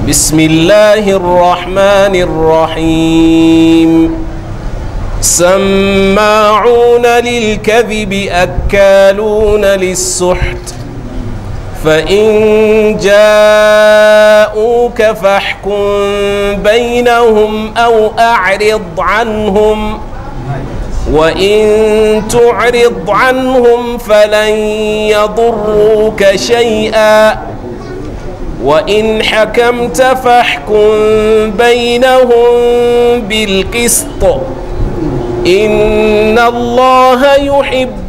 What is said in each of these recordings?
بسم الله الرحمن الرحيم سماعون للكذب أكالون للسحت فإن جاءوك فاحكم بينهم أو أعرض عنهم وإن تعرض عنهم فلن يضروك شيئا وإن حكمت فاحكم بينهم بالقسط إن الله يحب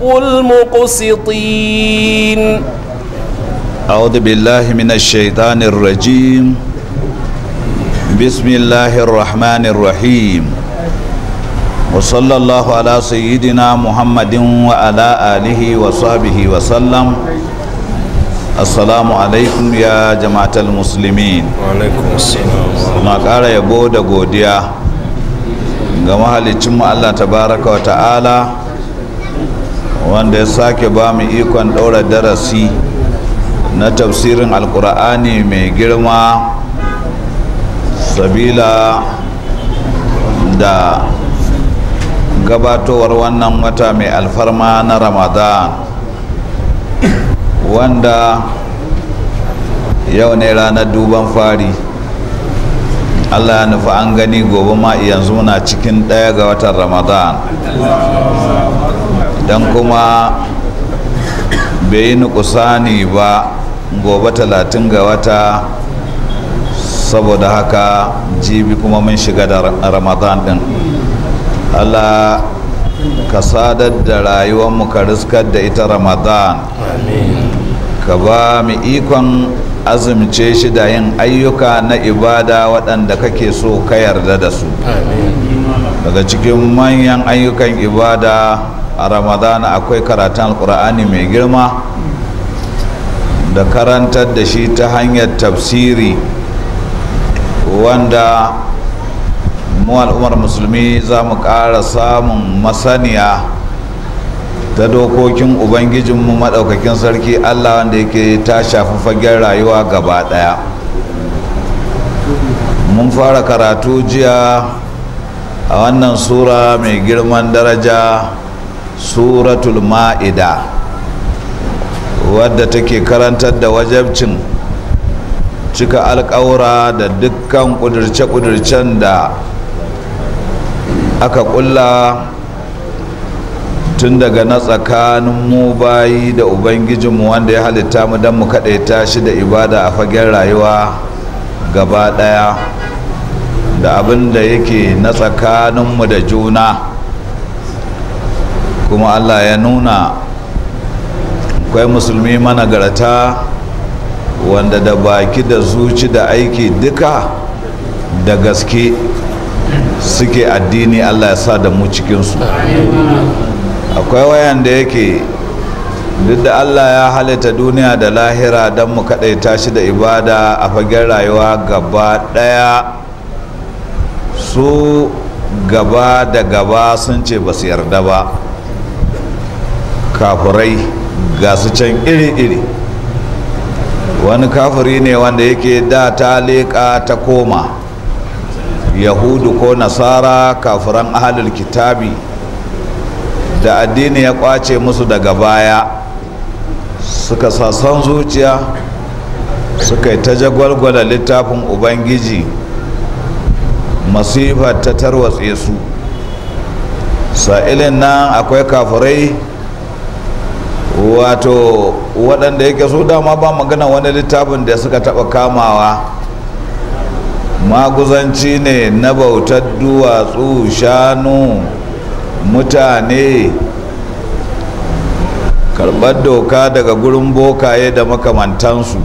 المقسطين أعوذ بالله من الشيطان الرجيم بسم الله الرحمن الرحيم وصلى الله على سيدنا محمد وعلى آله وصحبه وسلم السلام عليكم يا جماعة المسلمين وعليكم السلام na ƙara yabo da godiya ga mahalicinmu Allah tabaraka wa ta'ala wanda ya sake ba mu ikon ɗaura darasi na tafsirin alkur'ani mai girma sabila da gabatowar wannan wata mai alfarma na ramadan wanda yau ne ranar duban fari allah ya nufi an gani gobe ma yanzu muna cikin ɗaya ga watan ramadan don kuma bai yi nukusani ba gobe talatin ga wata saboda haka jibi kuma mun shiga da ramadan din allah ka sadar da rayuwarmu ka riskar da ita ramadan ka ba mu ikon azumce shi da yin ayyuka na ibada waɗanda kake so ka yarda da su daga cikin manyan ayyukan ibada a ramadana akwai karatun alkur'ani mai girma da karantar da shi ta hanyar tafsiri wanda mu al'ummar musulmi za mu ƙara samun masaniya ta dokokin ubangijinmu maɗaukakin sarki allah wanda yake ta shafi fagen rayuwa gaba ɗaya mun fara karatu jiya a wannan sura mai girman daraja suratul ma'ida wadda take karantar da wajabcin cika alkawura da dukkan kudurce-kudurcen da aka kulla tun daga na tsakanin mu bayi da ubangijinmu wanda ya halitta mu don mu kaɗaita shi da ibada a fagen rayuwa gaba ɗaya da abin da yake na tsakaninmu da juna kuma allah ya nuna akwai musulmi managarta wanda da baki da zuci da aiki duka da gaske suke addini allah ya sa da mu cikinsu akwai wayan da yake duk da allah ya halitta duniya da lahira don mu kaɗaita shi da ibada a fagen rayuwa gaba ɗaya su gaba da gaba sun ce ba su yarda ba kafurai ga su can iri-iri wani kafiri ne wanda yake da ta leƙa ta koma yahudu ko nasara kafiran ahalul kitabi da addini ya kwace musu daga baya suka sasan zuciya suka yi ta jagwalgwala littafin ubangiji masifar ta tarwatse su sa'ilin nan akwai kafirai wato waɗanda yake so dama ba magana wani littafin da suka taɓa kamawa maguzanci ne na bautar duwatsu shanu mutane karɓar doka daga gurin bokaye da makamantansu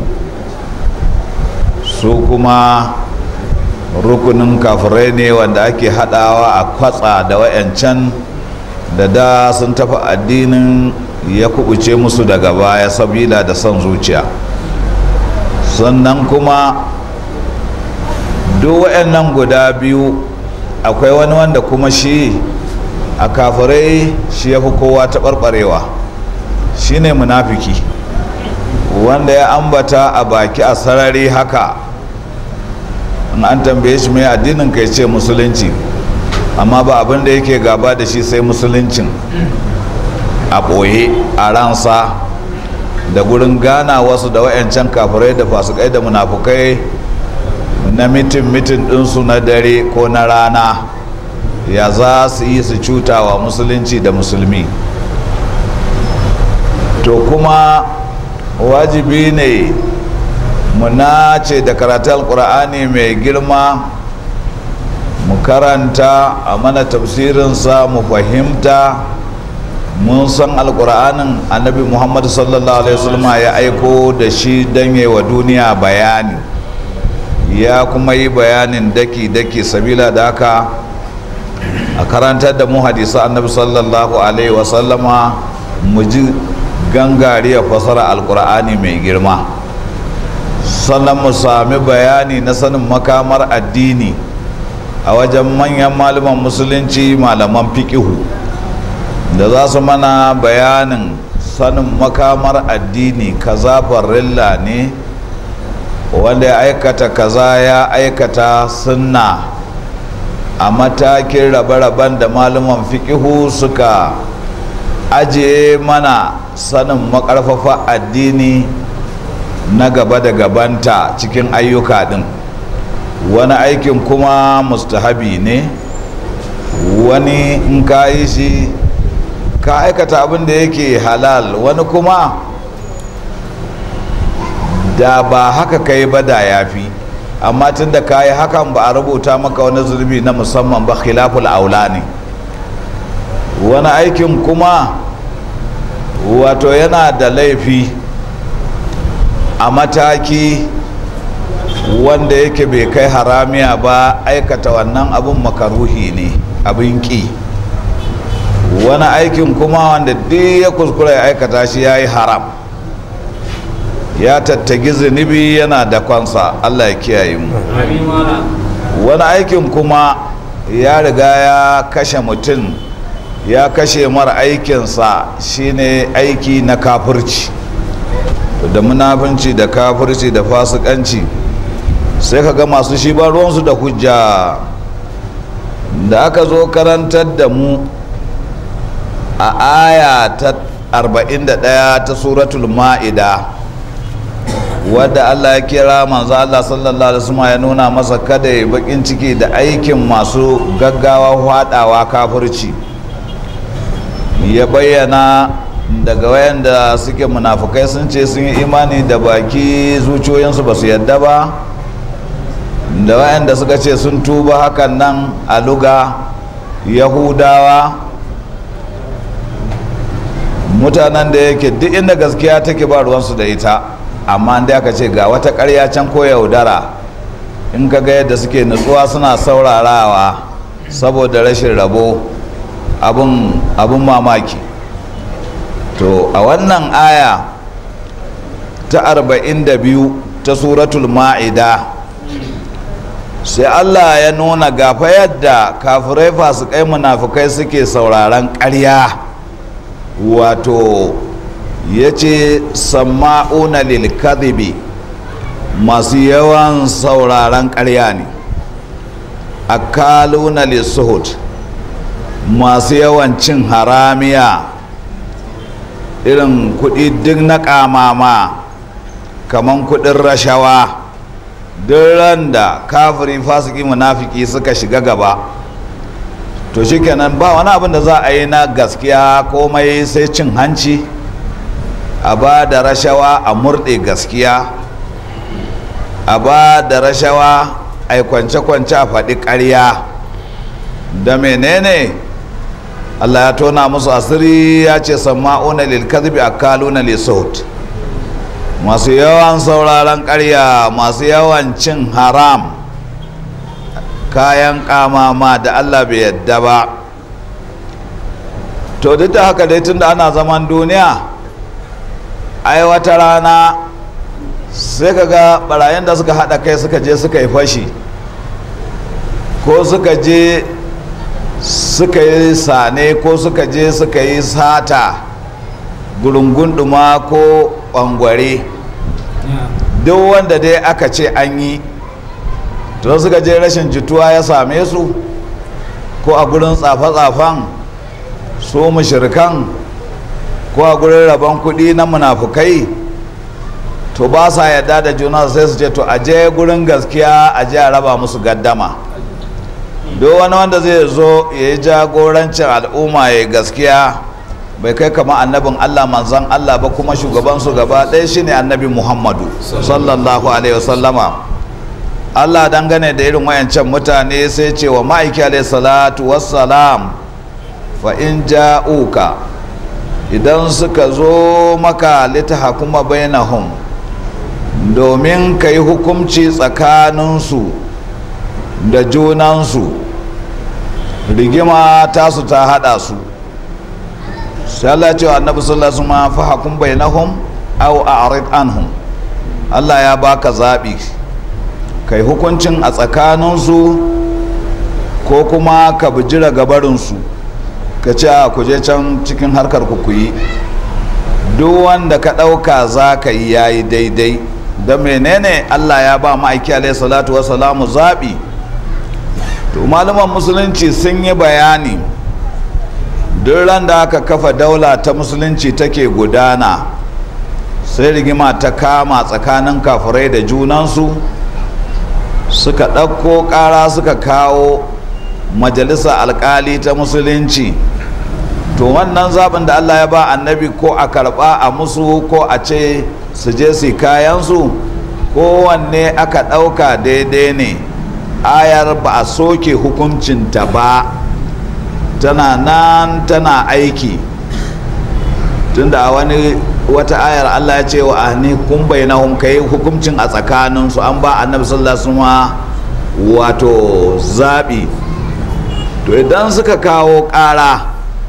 su kuma rukunin kafirai ne wanda ake haɗawa a kwatsa da wayancan da da sun tafi addinin ya kubuce musu daga baya sabila da son zuciya sannan kuma duk wayannan guda biyu akwai wani wanda kuma shi a kafirai shi ya fi kowa taɓarɓarewa shi ne munafiki wanda ya ambata a baki a sarari haka in an tambaye shi mai addinin kai ce musulunci amma ba abin da yake gaba da shi sai musuluncin a ɓoye a ransa da gurin gana wasu da wayancan kafirai da fasikai da munafukai na mitin mitin ɗinsu na dare ko na rana ya za su yi su cutawa musulunci da musulmi to kuma wajibi ne mu nace da karatun alkur'ani mai girma mu karanta a mana tafsirinsa mu fahimta mun san alkur'anin annabi muhammadu sallallahu alaihi wasallam ya aiko da shi don yi wa duniya bayani ya kuma yi bayanin daki-daki sabila da haka a karantar da mu hadisa annabi sallallahu alaihi wasallama mu ji gangariya fasara alkur'ani mai girma sannan mu sami bayani na sanin makamar addini a wajen manyan malaman musulunci malaman fikihu da za su mana bayanin sanin makamar addini kaza farilla ne wanda ya aikata kaza ya aikata sunna a matakin rabe-raben da malaman fikihu suka ajiye mana sanin makarfafa addini na gaba da gabanta cikin ayyuka din wani aikin kuma mustahabi ne wani in ka yi shi ka aikata abin da yake halal wani kuma da ba haka ka yi ba da ya fi amma tun da ka yi hakan ba a rubuta maka wani zurbi na musamman ba khilaful aula ne wani aikin kuma wato yana da laifi a mataki wanda yake bai kai haramiya ba aikata wannan abin makaruhi ne abin ƙi wani aikin kuma wanda duk ya kuskura ya aikata shi ya yi haram ya tattagi zunubi yana da kwansa allah ya kiyaye mu wani aikin kuma ya riga ya kashe mutum ya kashe mara aikinsa shine aiki na kafirci da munafunci da kafirci da fasikanci sai ka ga masu shi ba ruwansu da hujja da aka zo karantar da mu a aya ta 41 ta suratul ma'ida wadda Allah ya kira manzo Allah sallallahu alaihi wasallam ya nuna masa kada ya bakin ciki da aikin masu gaggawa hwadawa kafirci ya bayyana daga wayanda suke munafukai sun ce sun yi imani da baki zuciyoyinsu ba su yadda ba da wayanda suka ce sun tuba hakan nan a luga yahudawa mutanen da yake duk inda gaskiya take ba ruwansu da ita amma da aka ce ga wata karya can ko yaudara in ka ga yadda suke nutsuwa suna saurarawa saboda rashin rabo abin mamaki to a wannan aya ta 42 ta suratul ma'ida sai allah ya nuna gafa yadda kafirai fasikai munafukai suke sauraron ƙarya wato ya ce sama'una lil kadhibi masu yawan sauraron ƙarya ne akaluna lissuhut masu yawan cin haramiya irin kudi duk na kamama kaman kudin rashawa duk ran da kafiri fasiki munafiki suka shiga gaba to shikenan ba wani abin da za a yi na gaskiya komai sai cin hanci a ba da rashawa a murɗe gaskiya a ba da rashawa a yi kwance-kwance a faɗi ƙarya da menene Allah ya tona musu asiri ya ce sama'una lil kadhibi akaluna li sawt masu yawan sauraron ƙarya masu yawan cin haram kayan kamama da Allah bai yadda ba to duk da haka dai tunda ana zaman duniya ai wata rana sai kaga barayin da suka haɗa kai suka je suka yi fashi ko suka je suka yi sane ko suka je suka yi sata gurungun ɗuma ko ɓangware duk wanda dai aka ce an yi to suka je rashin jituwa ya same su ko a gurin tsafe-tsafen su mushirikan ko a gurin rabon kuɗi na munafukai to ba sa yadda da juna sai su ce to a je gurin gaskiya a je a raba musu gaddama duk wani wanda zai zo ya yi jagorancin al'umma ya gaskiya bai kai kama annabin allah manzan allah ba kuma shugabansu gaba ɗaya shine annabi muhammadu sallallahu alaihi wasallama allah dangane da irin wayancan mutane sai ce wa ma'aiki alaihi salatu wassalam fa in ja'uka idan suka zo maka litahakuma bainahum domin ka yi hukumci tsakaninsu da junansu rigima tasu ta hada su sai Allah cewa annabi sallallahu alaihi wasallam fa hakum bainahum aw a'rid anhum Allah ya baka zabi kai hukuncin a tsakaninsu ko kuma ka bijira gabarinsu ka ce a kuje can cikin harkar ku yi duk wanda ka ɗauka za ka yi yayi daidai da menene Allah ya ba ma'aiki alaihi salatu wasalamu zaɓi to malaman musulunci sun yi bayani duk ran da aka kafa daula ta musulunci take gudana sai rigima ta kama tsakanin kafirai da junansu suka ɗauko ƙara suka kawo majalisa alkali ta musulunci to wannan zaɓin da allah ya ba annabi ko a karɓa a musu ko a ce su je su kayansu kowanne aka ɗauka daidai ne ayar ba a soke hukuncinta ba tana nan tana aiki tunda a wani wata ayar allah ya ce wa ahni kun bainahum kai hukuncin a tsakaninsu an ba annabi sallallahu alaihi wasallam wato zaɓi to idan suka kawo ƙara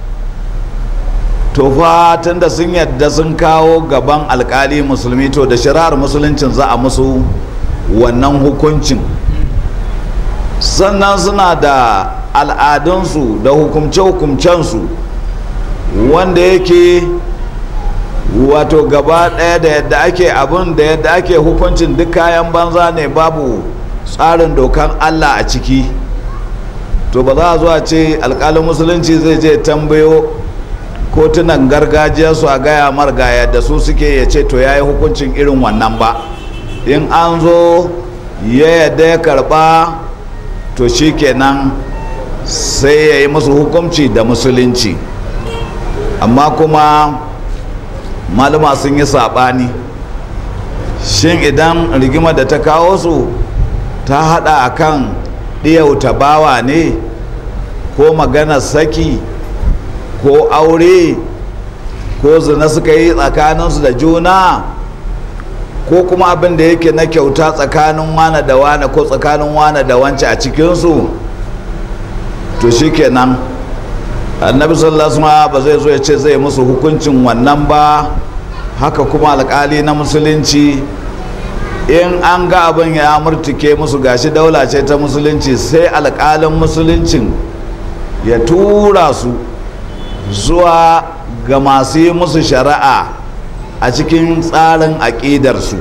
to fa tunda sun yadda sun kawo gaban alkali musulmi to da shari'ar musuluncin za a musu wannan hukuncin sannan suna da al'adunsu da hukumce-hukumcensu wanda yake wato gaba ɗaya da yadda ake abin da yadda ake hukuncin duk kayan banza ne babu tsarin dokan allah a ciki to ba za a zuwa ce alkalin musulunci zai je tambayo kotunan gargajiyarsu a gaya marga yadda su suke ya ce to ya yi hukuncin irin wannan ba in an zo ya yadda ya karba to shi kenan sai ya yi musu hukunci da musulunci amma kuma malama sun yi saɓani shin idan rigimar da ta kawo su ta hada akan ɗiyauta bawa ne ko maganar saki ko aure ko zina suka yi tsakaninsu da juna ko kuma abin da yake na kyauta tsakanin wane da wane ko tsakanin wane da wance a cikinsu to shi kenan annabi sallallahu alaihi ba zai zo ya ce zai musu hukuncin wannan ba haka kuma alkali na musulunci in an ga abin ya murtuke musu gashi daula ce ta musulunci sai alkalin musuluncin ya tura su zuwa ga masu yi musu shari'a a cikin tsarin aƙidarsu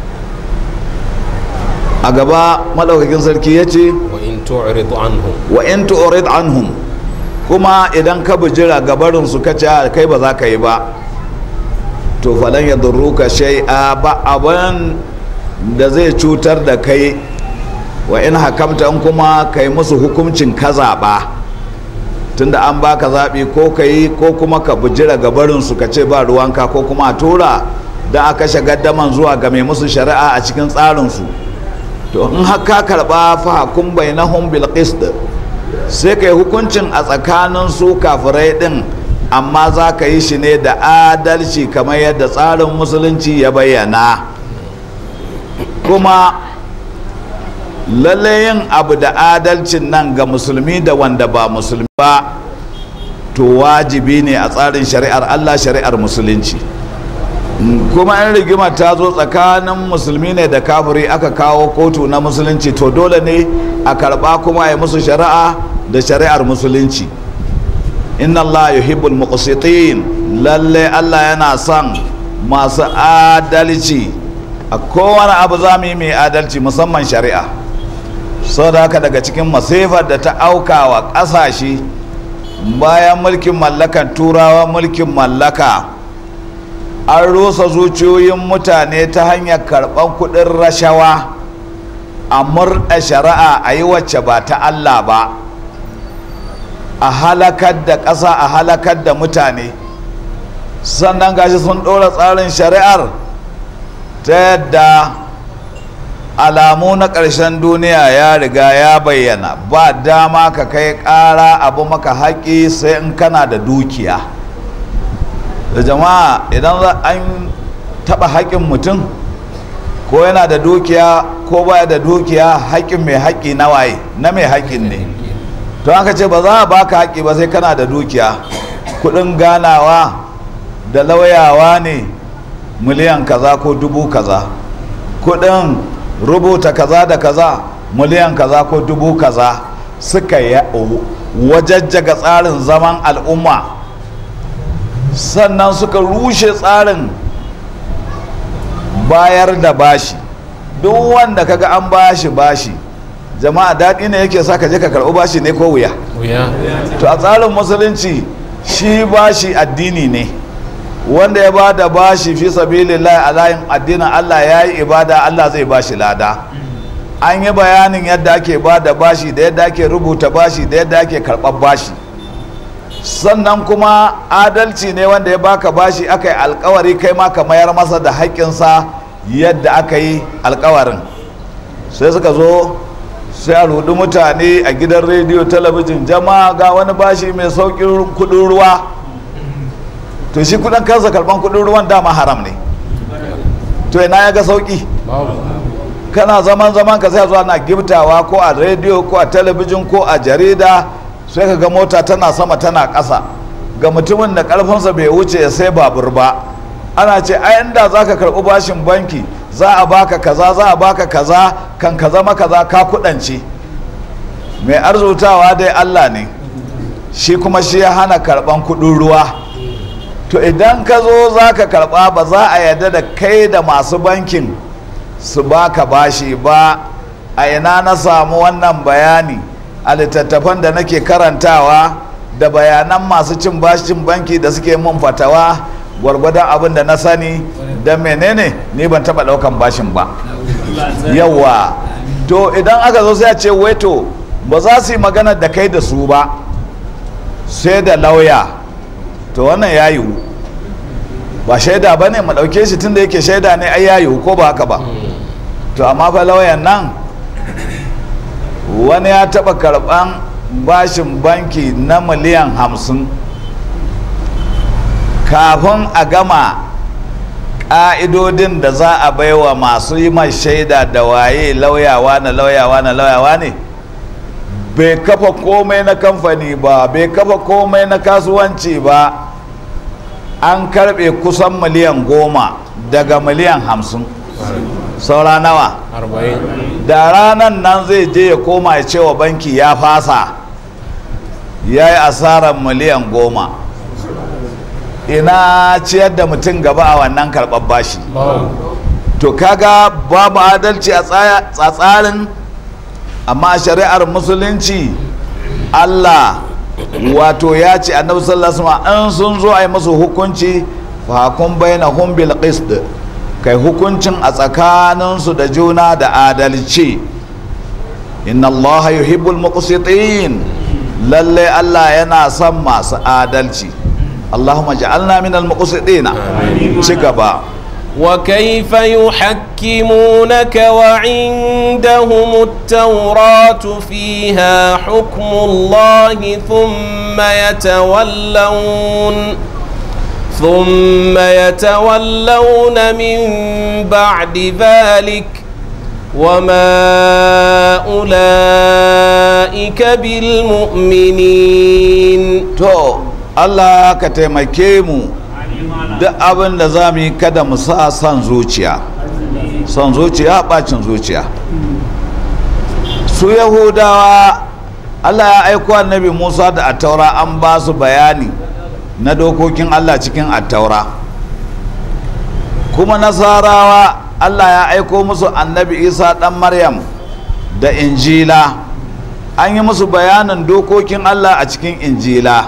a gaba maɗaukakin sarki ya ce wa in tu'rid anhum wa in tu'rid anhum kuma idan ka bijira gabarinsu ka ce kai ba za ka yi ba to falan ya ka shai'a ba abin da zai cutar da kai wa in hakamta in kuma kai musu hukuncin ka zaɓa tunda an baka zaɓi ko ka yi ko kuma ka bijira gabarinsu ka ce ba ruwanka ko kuma a tura da aka kashe gaddaman zuwa ga mai musu shari'a a cikin tsarinsu to in haka karɓa fa hakun bainahum bil qist sai ka yi hukuncin a tsakanin su kafirai din amma za ka yi shi ne da adalci kamar yadda tsarin musulunci ya bayyana kuma lalle yin abu da adalcin nan ga musulmi da wanda ba musulmi ba to wajibi ne a tsarin shari'ar allah shari'ar musulunci kuma in rigima ta zo tsakanin musulmi ne da kafiri aka kawo kotu na musulunci to dole ne a karba kuma a yi musu shari'a da shari'ar musulunci inna allah yuhibbul muqsitin lalle allah yana son masu adalci a kowane abu za mu yi mai adalci musamman shari'a sau da haka daga cikin masifar da ta auka wa ƙasashe bayan mulkin mallakan turawa mulkin mallaka an rusa zuciyoyin mutane ta hanyar karɓar kuɗin rashawa a murɗa shari'a a yi wacce ba ta Allah ba a halakar da ƙasa a halakar da mutane sannan gashi sun ɗora tsarin shari'ar ta yadda alamu na ƙarshen duniya ya riga ya bayyana ba dama ka kai ƙara abu maka haƙi sai in kana da dukiya da jama'a idan an taɓa haƙin mutum ko yana da dukiya ko baya da dukiya haƙin mai haƙi na waye na mai haƙin ne to aka ce ba za a baka haƙi ba sai kana da dukiya kuɗin ganawa da lauyawa ne miliyan kaza ko dubu kaza kuɗin rubuta kaza da kaza miliyan kaza ko dubu kaza suka wajajjaga tsarin zaman al'umma sannan suka rushe tsarin bayar da bashi duk wanda kaga an bashi bashi jama'a daɗi ne yake sa ka je ka karɓi bashi ne ko wuya to a tsarin musulunci shi bashi addini ne wanda ya ba da bashi fi sabilillahi a layin addinin Allah ya yi ibada Allah zai bashi lada an yi bayanin yadda ake ba da bashi da yadda ake rubuta bashi da yadda ake karɓar bashi sannan kuma adalci ne wanda ya baka bashi aka yi alkawari kai ma ka mayar masa da haƙƙinsa yadda aka yi alkawarin sai suka zo sai a rudu mutane a gidan rediyo talabijin jama'a ga wani bashi mai sauƙin kuɗin ruwa to shi kudin kansa karban kudin ruwan dama haram ne to ina ya ga sauki kana zaman zaman ka sai zuwa na giftawa ko a rediyo ko a talabijin ko a jarida sai ka ga mota tana sama tana ƙasa ga mutumin da ƙarfinsa bai wuce ya sai babur ba ana ce a inda za ka karɓi bashin banki za a baka kaza za a baka kaza kan ka zama kaza ka kuɗance mai arzutawa dai allah ne shi kuma shi ya hana karɓan kuɗin ruwa to idan ka zo za ka karba ba za a yarda da kai da masu bankin su baka bashi ba a ina na samu wannan bayani a littattafan da nake karantawa da bayanan masu cin bashin banki da suke mun fatawa gwargwadon abin da na sani da menene ni ban taba daukan bashin ba yawa to idan aka zo sai a ce waito ba za su yi magana da kai da su ba sai da lauya to wannan ya yiwu ba shaida ba ne ɗauke shi tun da yake shaida ne ai ya yiwu ko ba haka ba to amma fa lauyan nan wani ya taɓa karɓan bashin banki na miliyan hamsin kafin a gama ƙa'idodin da za a baiwa masu yi mai shaida da waye lauyawa na lauyawa na lauyawa ne bai kafa komai na kamfani ba bai kafa komai na kasuwanci ba an karbe kusan miliyan goma daga miliyan hamsin saura nawa da ranar nan zai je ya koma ya cewa banki ya fasa ya yi asarar miliyan goma ina ciyar da mutum gaba a wannan karɓar bashi to kaga babu adalci a tsarin amma a shari'ar musulunci allah wato ya ce annabi sallallahu alaihi wasallam an sun zo a yi musu hukunci fa kun baina hum bil qist kai hukuncin a tsakaninsu da juna da adalci inna allaha yuhibbul muqsitin lalle allah yana son masu adalci allahumma ja'alna minal muqsitina ci gaba وكيف يحكمونك وعندهم التوراة فيها حكم الله ثم يتولون ثم يتولون من بعد ذلك وما أولئك بالمؤمنين to Allah ka taimake mu duk abin da za mu yi kada mu sa son zuciya son zuciya bacin zuciya su yahudawa Allah ya aiko annabi Musa da attaura an ba su bayani na dokokin Allah cikin attaura kuma nasarawa Allah ya aiko musu annabi Isa dan Maryam da injila an yi musu bayanin dokokin Allah a cikin injila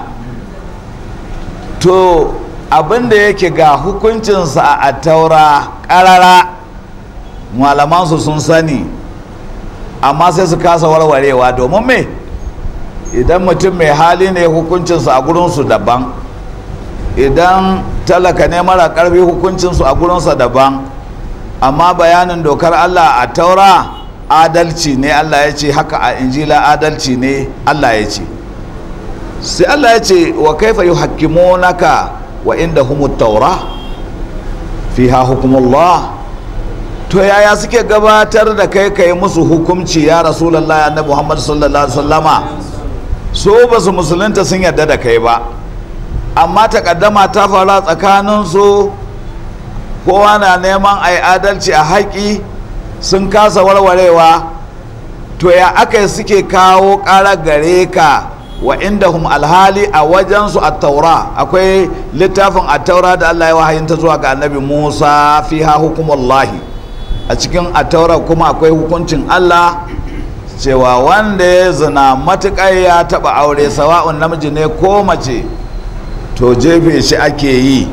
to abinda yake ga hukuncinsa a taura ƙarara malamansu sun sani amma sai su kasa warwarewa domin me idan mutum mai hali ne hukuncinsa a gurinsu daban idan talaka ne mara ƙarfi hukuncinsu a gurinsa daban amma bayanin dokar Allah a taura adalci ne Allah ya ce haka a injila adalci ne Allah ya ce sai Allah ya ce wa kaifa yuhakkimunaka wa inda humut taura fiha hukumullah to yaya suke gabatar da kai kai musu hukumci ya rasulullahi annabi Muhammad sallallahu alaihi wasallama so ba su musulunta sun yarda da kai ba amma takaddama ta fara tsakanin su kowa na neman a yi adalci a haƙi sun kasa warwarewa to ya aka suke kawo ƙara gare ka wa inda hum alhali a wajensu a taura akwai littafin a taura da allah ya wahayinta zuwa ga annabi musa fi ha hukumullahi a cikin a taura kuma akwai hukuncin allah cewa wanda ya zina matuƙar ya taɓa aure sawa'un namiji ne ko mace to jefe shi ake yi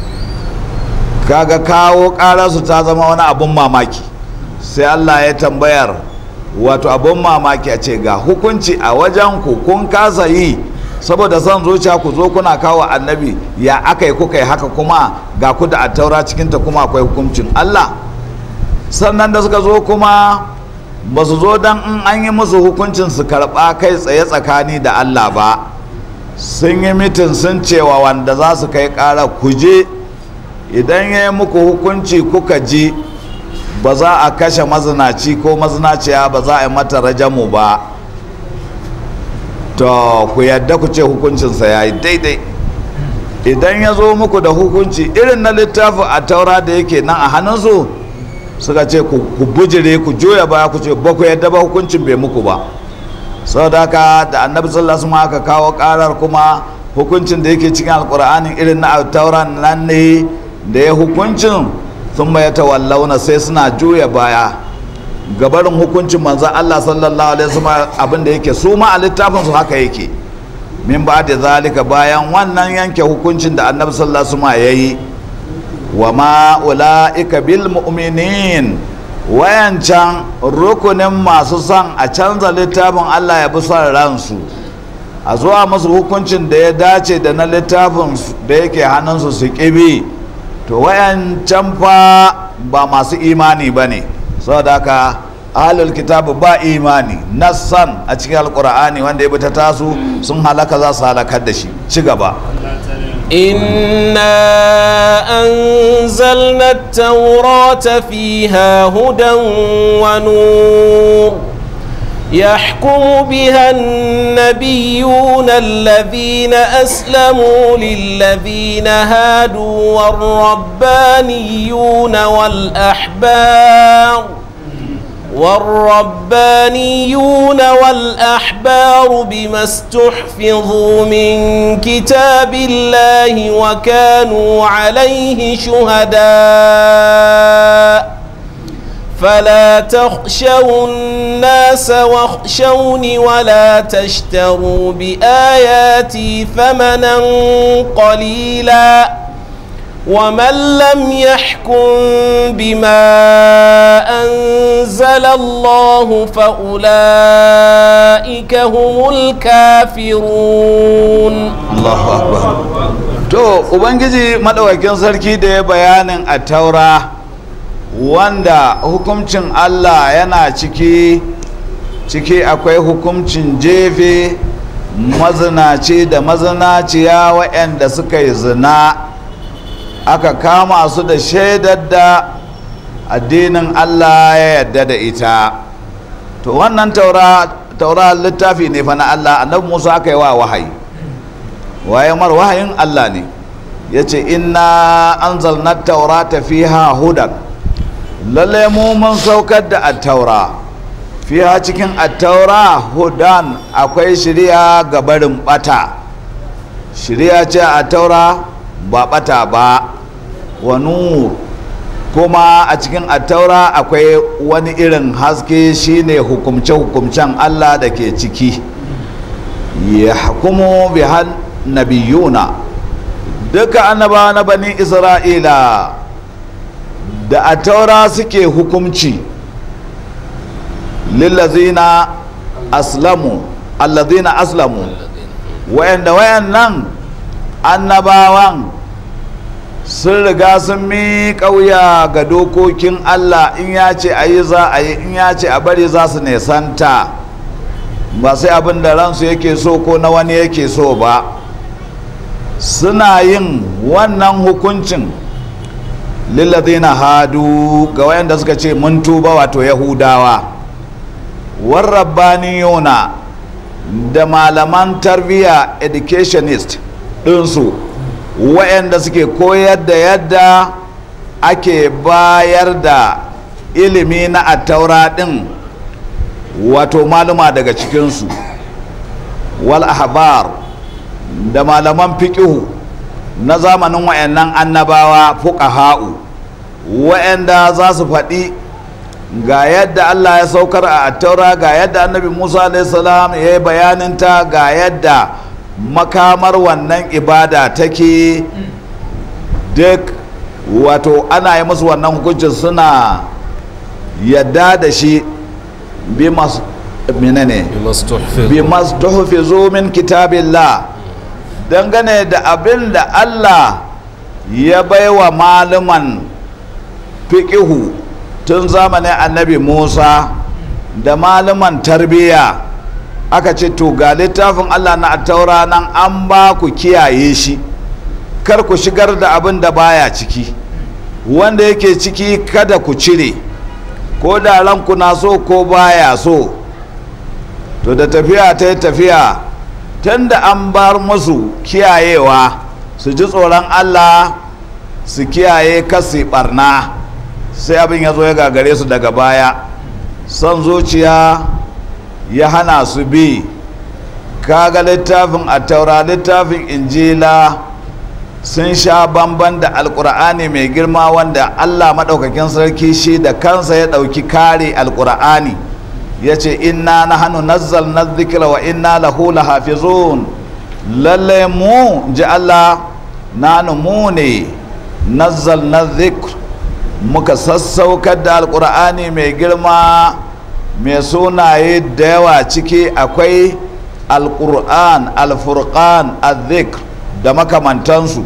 kaga kawo ƙararsu ta zama wani abun mamaki sai allah ya tambayar wato abun mamaki a ce ga hukunci a wajen ku kun kasa yi saboda son zuciya ku zo kuna kawo annabi ya aka yi kuka yi haka kuma ga ku da attaura cikinta kuma akwai hukuncin allah sannan da suka zo kuma ba su zo don in an yi musu hukuncin su karɓa kai tsaye tsakani da allah ba sun yi mitin sun cewa wanda za su kai ƙara kuje idan ya yi muku hukunci kuka ji ba za a kashe mazinaci ko mazinaciya ba za a yi mata rajamu ba to ku yadda ku ce hukuncinsa ya yi daidai idan ya zo muku da hukunci irin na littafin a taura da yake nan a hannunsu suka ce ku bujire ku juya baya ku ce ba ku yadda ba hukuncin bai muku ba saboda haka da annabi sallallahu alaihi aka kawo karar kuma hukuncin da yake cikin alkur'anin irin na taura nan ne da ya hukuncin sun mai tawallauna sai suna juya baya gabarin hukuncin manzan Allah sallallahu alaihi wasallam abin da yake su ma a littafin su haka yake min ba da zalika bayan wannan yanke hukuncin da annabi sallallahu alaihi wasallam yayi wa ma ulaika bil mu'minin wayancan rukunin masu son a canza littafin Allah ya bi son ransu a zuwa musu hukuncin da ya dace da na littafin da yake hannunsu su ƙibi to wayan can fa ba masu imani ba ne saboda haka ahalul kitabu ba imani nassan a cikin alkur'ani wanda ya bi ta tasu sun halaka za su halakar da shi ci gaba إنا أنزلنا التوراة فيها هدى ونور يحكم بها النبيون الذين أسلموا للذين هادوا والربانيون والأحبار والربانيون والأحبار بما استحفظوا من كتاب الله وكانوا عليه شهداء فلا تخشوا الناس واخشوني ولا تشتروا بآياتي ثمنا قليلا ومن لم يحكم بما أنزل الله فأولئك هم الكافرون Allahu akbar to ubangiji madawakin sarki da ya bayanin a taura wanda hukuncin Allah yana ciki ciki akwai hukuncin jefe mazinaci da mazinaciya waɗanda suka yi zina aka kama su da shaidar da addinin Allah ya yarda da ita to wannan taura taura littafi ne fa na Allah annabi Musa aka yi wa wahayi waye mar wahayin Allah ne ya ce inna anzalna taurata fiha hudan lalle mu mun saukar da attaura fiha cikin attaura hudan akwai shirya ga barin bata shirya ce a taura ba bata ba wa nur kuma a cikin attaura akwai wani irin haske shine hukumce-hukumcen Allah da ke ciki ya hukumu bihan nabiyuna duka annabawa na bani isra'ila da attaura suke hukumci lillazina aslamu allazina aslamu wayanda wayannan annabawan sun riga sun mi kauya ga dokokin Allah in ya ce a yi za a yi in ya ce a bari za su nesanta ba sai abin da ransu yake so ko na wani yake so ba suna yin wannan hukuncin lillazina hadu ga wayanda suka ce mun tuba wato yahudawa warrabbaniyuna da malaman tarbiyya educationist ɗinsu wayanda suke koyar da yadda ake bayar da ilimi na attaura ɗin wato maluma daga cikinsu wal ahbar da malaman fiƙihu na zamanin wayannan annabawa fuqaha'u wayanda za su faɗi ga yadda Allah ya saukar a attaura ga yadda annabi Musa salam ya yi bayaninta ga yadda makamar wannan ibada take duk wato ana yi musu wannan hukuncin suna yadda da shi bi masu menene bi mastuhfizu min kitabillah dangane da abin da Allah ya baiwa malaman fiqihu tun zamanin annabi Musa da malaman tarbiyya aka ce to ga littafin Allah na taura nan an ba ku kiyaye shi kar ku shigar da abin da baya ciki wanda yake ciki kada ku cire ko da ranku na so ko baya so to da tafiya ta yi tafiya tun da an bar musu kiyayewa su ji tsoron Allah su kiyaye kasi barna sai abin ya zo ya gagare su daga baya son zuciya ya hana su bi kaga littafin a taura littafin injila sun sha bamban da alkur'ani mai girma wanda allah maɗaukakin sarki shi da kansa ya ɗauki kare alkur'ani ya ce inna na hannu nazzal na zikira wa inna lahu lahafizun lallai mu ji allah na mu ne nazzal na zikr muka sassaukar da alkur'ani mai girma mai sunaye da yawa ciki akwai alkur'an alfurqan azikr da makamantansu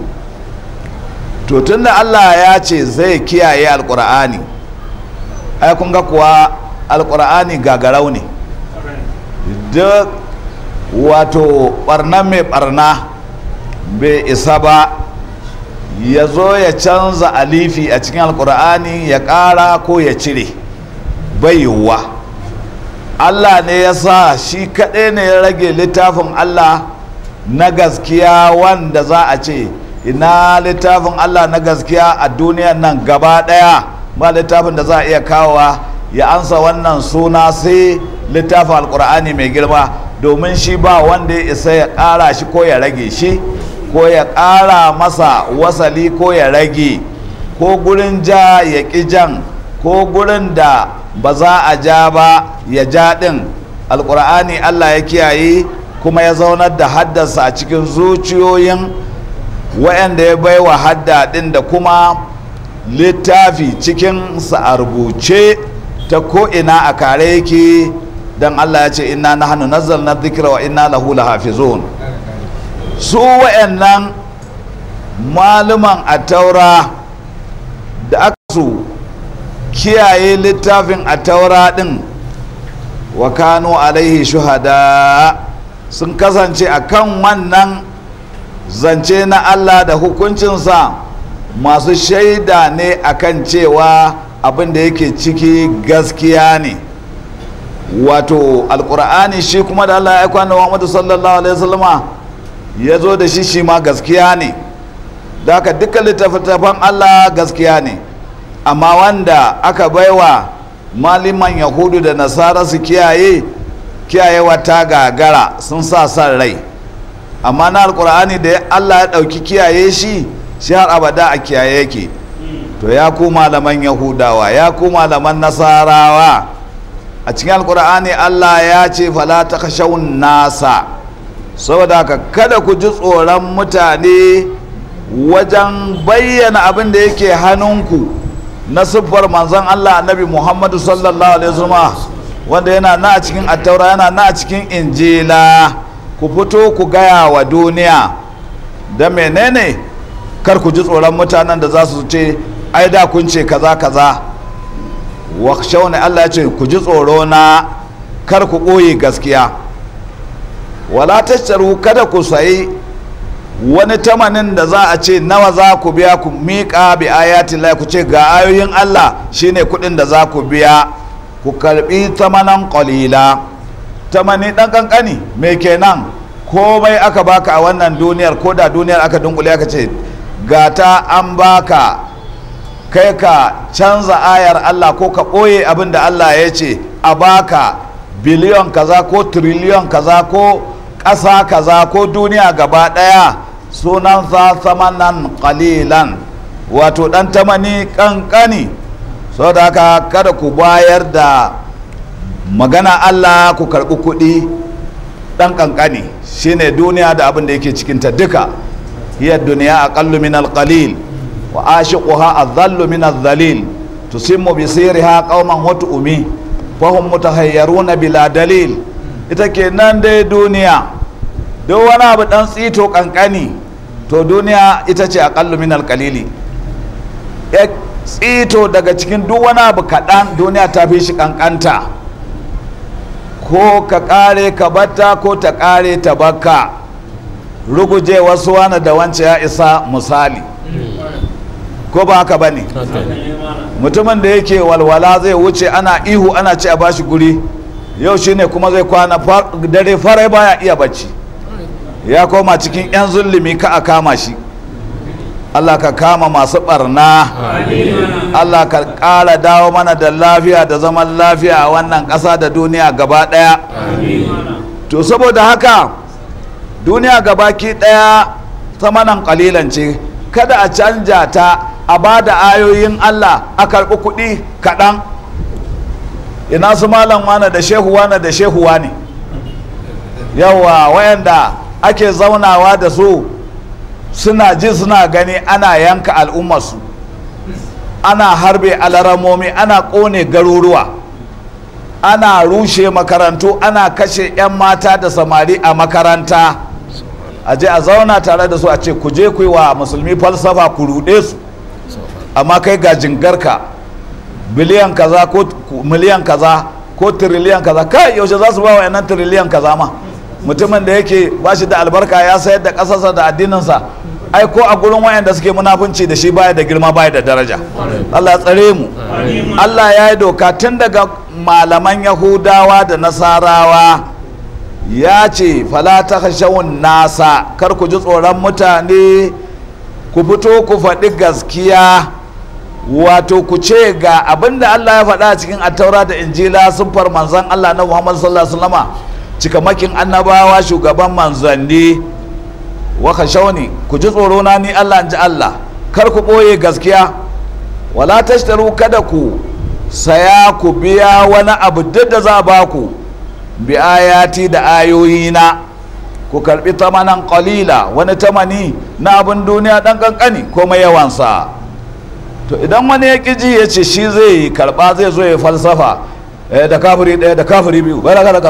to tunda allah ya ce zai kiyaye alkur'ani ai kun ga kuwa alkur'ani gagarau ne duk wato barna mai barna bai isa ba ya zo ya canza alifi a cikin alkur'ani ya ƙara ko ya cire bai yiwuwa allah ne ya sa shi kaɗai ne ya rage littafin allah na gaskiya wanda za a ce ina littafin allah na gaskiya a duniyan nan gaba ɗaya ba littafin da za a iya kawowa ya ansa wannan suna sai littafin alkur'ani mai girma domin shi ba wanda ya isa ya ƙara shi ko ya rage shi ko ya ƙara masa wasali ko ya rage ko gurin ja ya ƙi jan ko gurin da ba za a ja ba ya ja ɗin alƙur'ani allah ya kiyaye kuma ya zaunar da haddasa a cikin zuciyoyin waɗanda ya baiwa hadda ɗin da kuma littafi cikin sa a rubuce ta ko'ina a kare yake don allah ya ce inna na hannu nazzalna dhikra wa inna lahu lahafizun su wa'annan maluman a taura da aka su kiyaye littafin a taura din wa kano alaihi shuhada sun kasance a kan wannan zance na allah da hukuncinsa masu shaida ne akan cewa abin da yake ciki gaskiya ne wato alkur'ani shi kuma da allah ya kwana wa sallallahu alaihi wasallama ya zo da shi shi ma gaskiya ne da haka duka littattafan Allah gaskiya ne amma wanda aka baiwa maliman yahudu da nasara su kiyaye kiyayewa ta gagara sun sa san rai amma na alkur'ani da Allah ya ɗauki kiyaye shi shi har abada a kiyaye yake to ya ku malaman yahudawa ya ku malaman nasarawa a cikin alkur'ani allah ya ce fala ta kashawun nasa saboda haka kada ku ji tsoron mutane wajen bayyana abin da yake hannunku na siffar manzon allah annabi muhammadu sallallahu alaihi wasallam wanda yana na a cikin attaura yana na a cikin injila ku fito ku gaya wa duniya da menene kar ku ji tsoron mutanen da za su ce ai da kun ce kaza kaza wakshawne Allah ya ce ku ji tsoro na kar ku ɓoye gaskiya wala tashtaru kada ku sayi wani tamanin da za a ce nawa za ku biya ku miƙa bi ayati Allah ku ce ga ayoyin Allah shine kuɗin da za ku biya ku karbi tamanan qalila tamani dan kankani me kenan komai aka baka a wannan duniyar ko da duniyar aka dunkule aka ce gata an baka kai ka canza ayar Allah ko ka ɓoye abin da Allah ya ce a baka biliyon kaza ko triliyon kaza ko ƙasa kaza ko duniya gaba ɗaya sunan sa samanan ƙalilan wato ɗan tamani ƙanƙani so da haka kada ku bayar da magana Allah ku karɓi kuɗi ɗan ƙanƙani shine duniya da abin da yake cikinta duka hiyar duniya aƙallu min alƙalil wa ashiquha adhallu min adh-dhalil tusimmu bi sirriha qauman umi fahum mutahayyaruna bila dalil ita kenan dai duniya duk wani abu dan tsito kankani to duniya ita ce aqallu min al-qalili tsito daga cikin duk wani abu kaɗan duniya ta fi shi kankanta ko ka kare ka batta ko ta kare ta bakka ruguje wasu wani da wance ya isa misali ko ba haka ba ne mutumin da yake walwala zai wuce ana ihu ana ce a bashi guri yau shine kuma zai kwana dare farai baya iya bacci ya koma cikin 'yan zulumi ka a kama shi allah ka kama masu barna allah ka ƙara dawo mana da lafiya da zaman lafiya a wannan ƙasa da duniya gaba ɗaya to saboda haka duniya gabaki ɗaya samanan ƙalilan ce kada a canja ta a ba da ayoyin Allah a karɓi kuɗi kaɗan ina su malam wane da shehu wane da shehu wane yawa wayanda ake zaunawa da su suna ji suna gani ana yanka al'ummarsu ana harbe alaramomi ana ƙone garuruwa ana rushe makarantu ana kashe 'yan mata da samari a makaranta a je a zauna tare da su a ce ku je ku yi wa musulmi falsafa ku ruɗe su amma kai ga jingarka biliyan kaza ko miliyan kaza ko tiriliyan kaza kai yaushe za su ba wa yanan tiriliyan kaza ma mutumin da yake ba shi da albarka ya sayar da ƙasarsa da addininsa ai ko a gurin wayanda suke munafunci da shi baya da girma baya da daraja Allah ya tsare mu Allah ya yi doka tun daga malaman yahudawa da nasarawa ya ce fala ta nasa kar ku ji tsoron mutane ku fito ku faɗi gaskiya wato ku ce ga abinda Allah ya faɗa cikin attaura da injila sun far manzan Allah na Muhammad sallallahu alaihi wasallama cikamakin annabawa shugaban manzanni waka shauni ku ji tsoro na ni Allah in ji Allah kar ku ɓoye gaskiya wala tashtaru kada ku saya ku biya wani abu duk da za ba ku bi ayati da ayoyina ku karbi tamanan qalila wani tamani na abin duniya dan kankani komai yawansa to idan wani ya ƙiji ya ce shi zai karba zai zo ya falsafa da kafiri ɗaya da kafiri biyu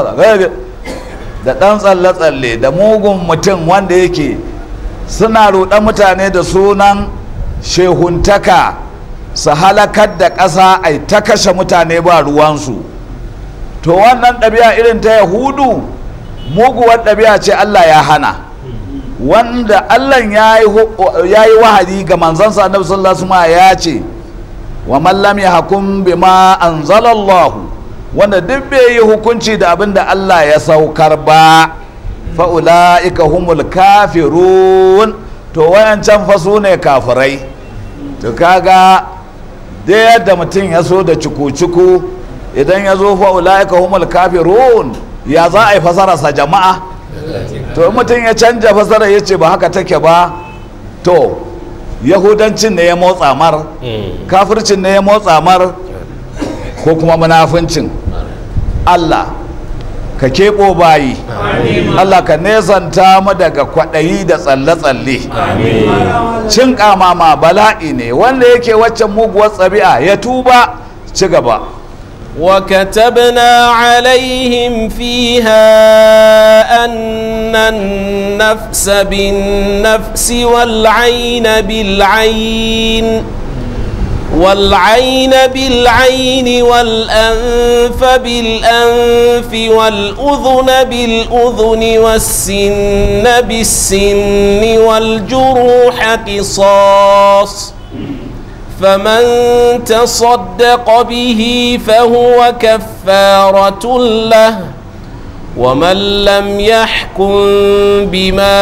da ɗan tsalle-tsalle da mugun mutum wanda yake suna ruɗan mutane da sunan shehuntaka su halakar da ƙasa ai ta kashe mutane ba ruwansu to wannan ɗabi'a irin ta yahudu muguwar ɗabi'a ce allah ya hana wanda allah ya yi wahadi ga manzansa annabi sallallahu alaihi ya ce wa mallam ya hakum bima anzalallahu wanda duk bai yi hukunci da abin da allah ya saukar ba fa'ula'ika humul kafirun to wayancan fa su ne kafirai to kaga da yadda mutum ya so da cuku-cuku idan ya zo fa'ula'ika humul kafirun ya za a yi fasararsa jama'a to mutum ya canja fasara ya ce ba haka take ba to yahudancin ne ya motsa mar kafircin ne ya motsa mar ko kuma munafincin Allah ka keɓo bayi Allah ka nesanta mu daga kwaɗayi da tsalle-tsalle cin ƙamama bala'i ne wanda yake waccan muguwar tsabi'a ya tuba ci gaba وكتبنا عليهم فيها أن النفس بالنفس والعين بالعين والعين بالعين والأنف بالأنف والأذن بالأذن والسن بالسن والجروح قصاص فمن تصدق به فهو كفارة له ومن لم يحكم بما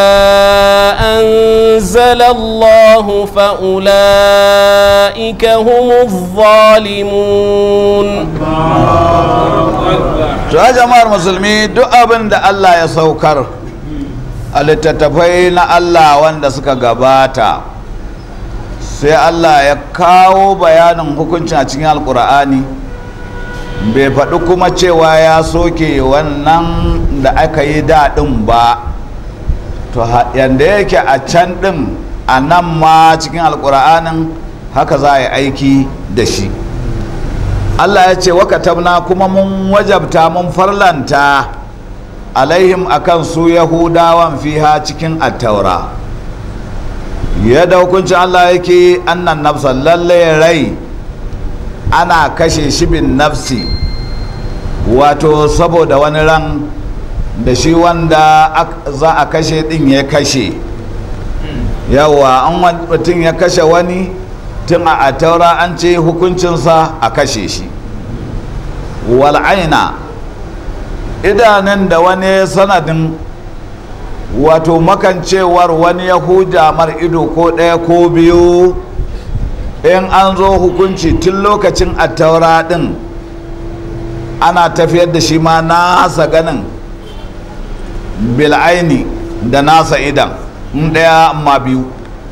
أنزل الله فأولئك هم الظالمون ta jama'ar musulmi duk abin da Allah ya saukar a littattafai na Allah wanda suka gabata sai Allah ya kawo bayanin hukuncin a cikin alkur'ani bai faɗi kuma cewa ya soke wannan da aka yi daɗin ba to yadda yake a can ɗin a nan ma cikin alkur'anin haka za a yi aiki da shi Allah ya ce wakatabna kuma mun wajabta mun farlanta alaihim akan su yahudawan fiha cikin attaura yadda hukuncin Allah yake annan nafsa lalle rai ana kashe shi bin nafsi wato saboda wani ran da shi wanda za a kashe din ya kashe yawa an mutum ya kashe wani tun a taura an ce hukuncinsa a kashe shi wal'aina idanun da wani sanadin wato makancewar wani ya huja mar ido ko ɗaya ko biyu in an zo hukunci tun lokacin attaura ɗin ana tafiyar da shi ma nasa ganin bil'aini da nasa idan in ɗaya amma biyu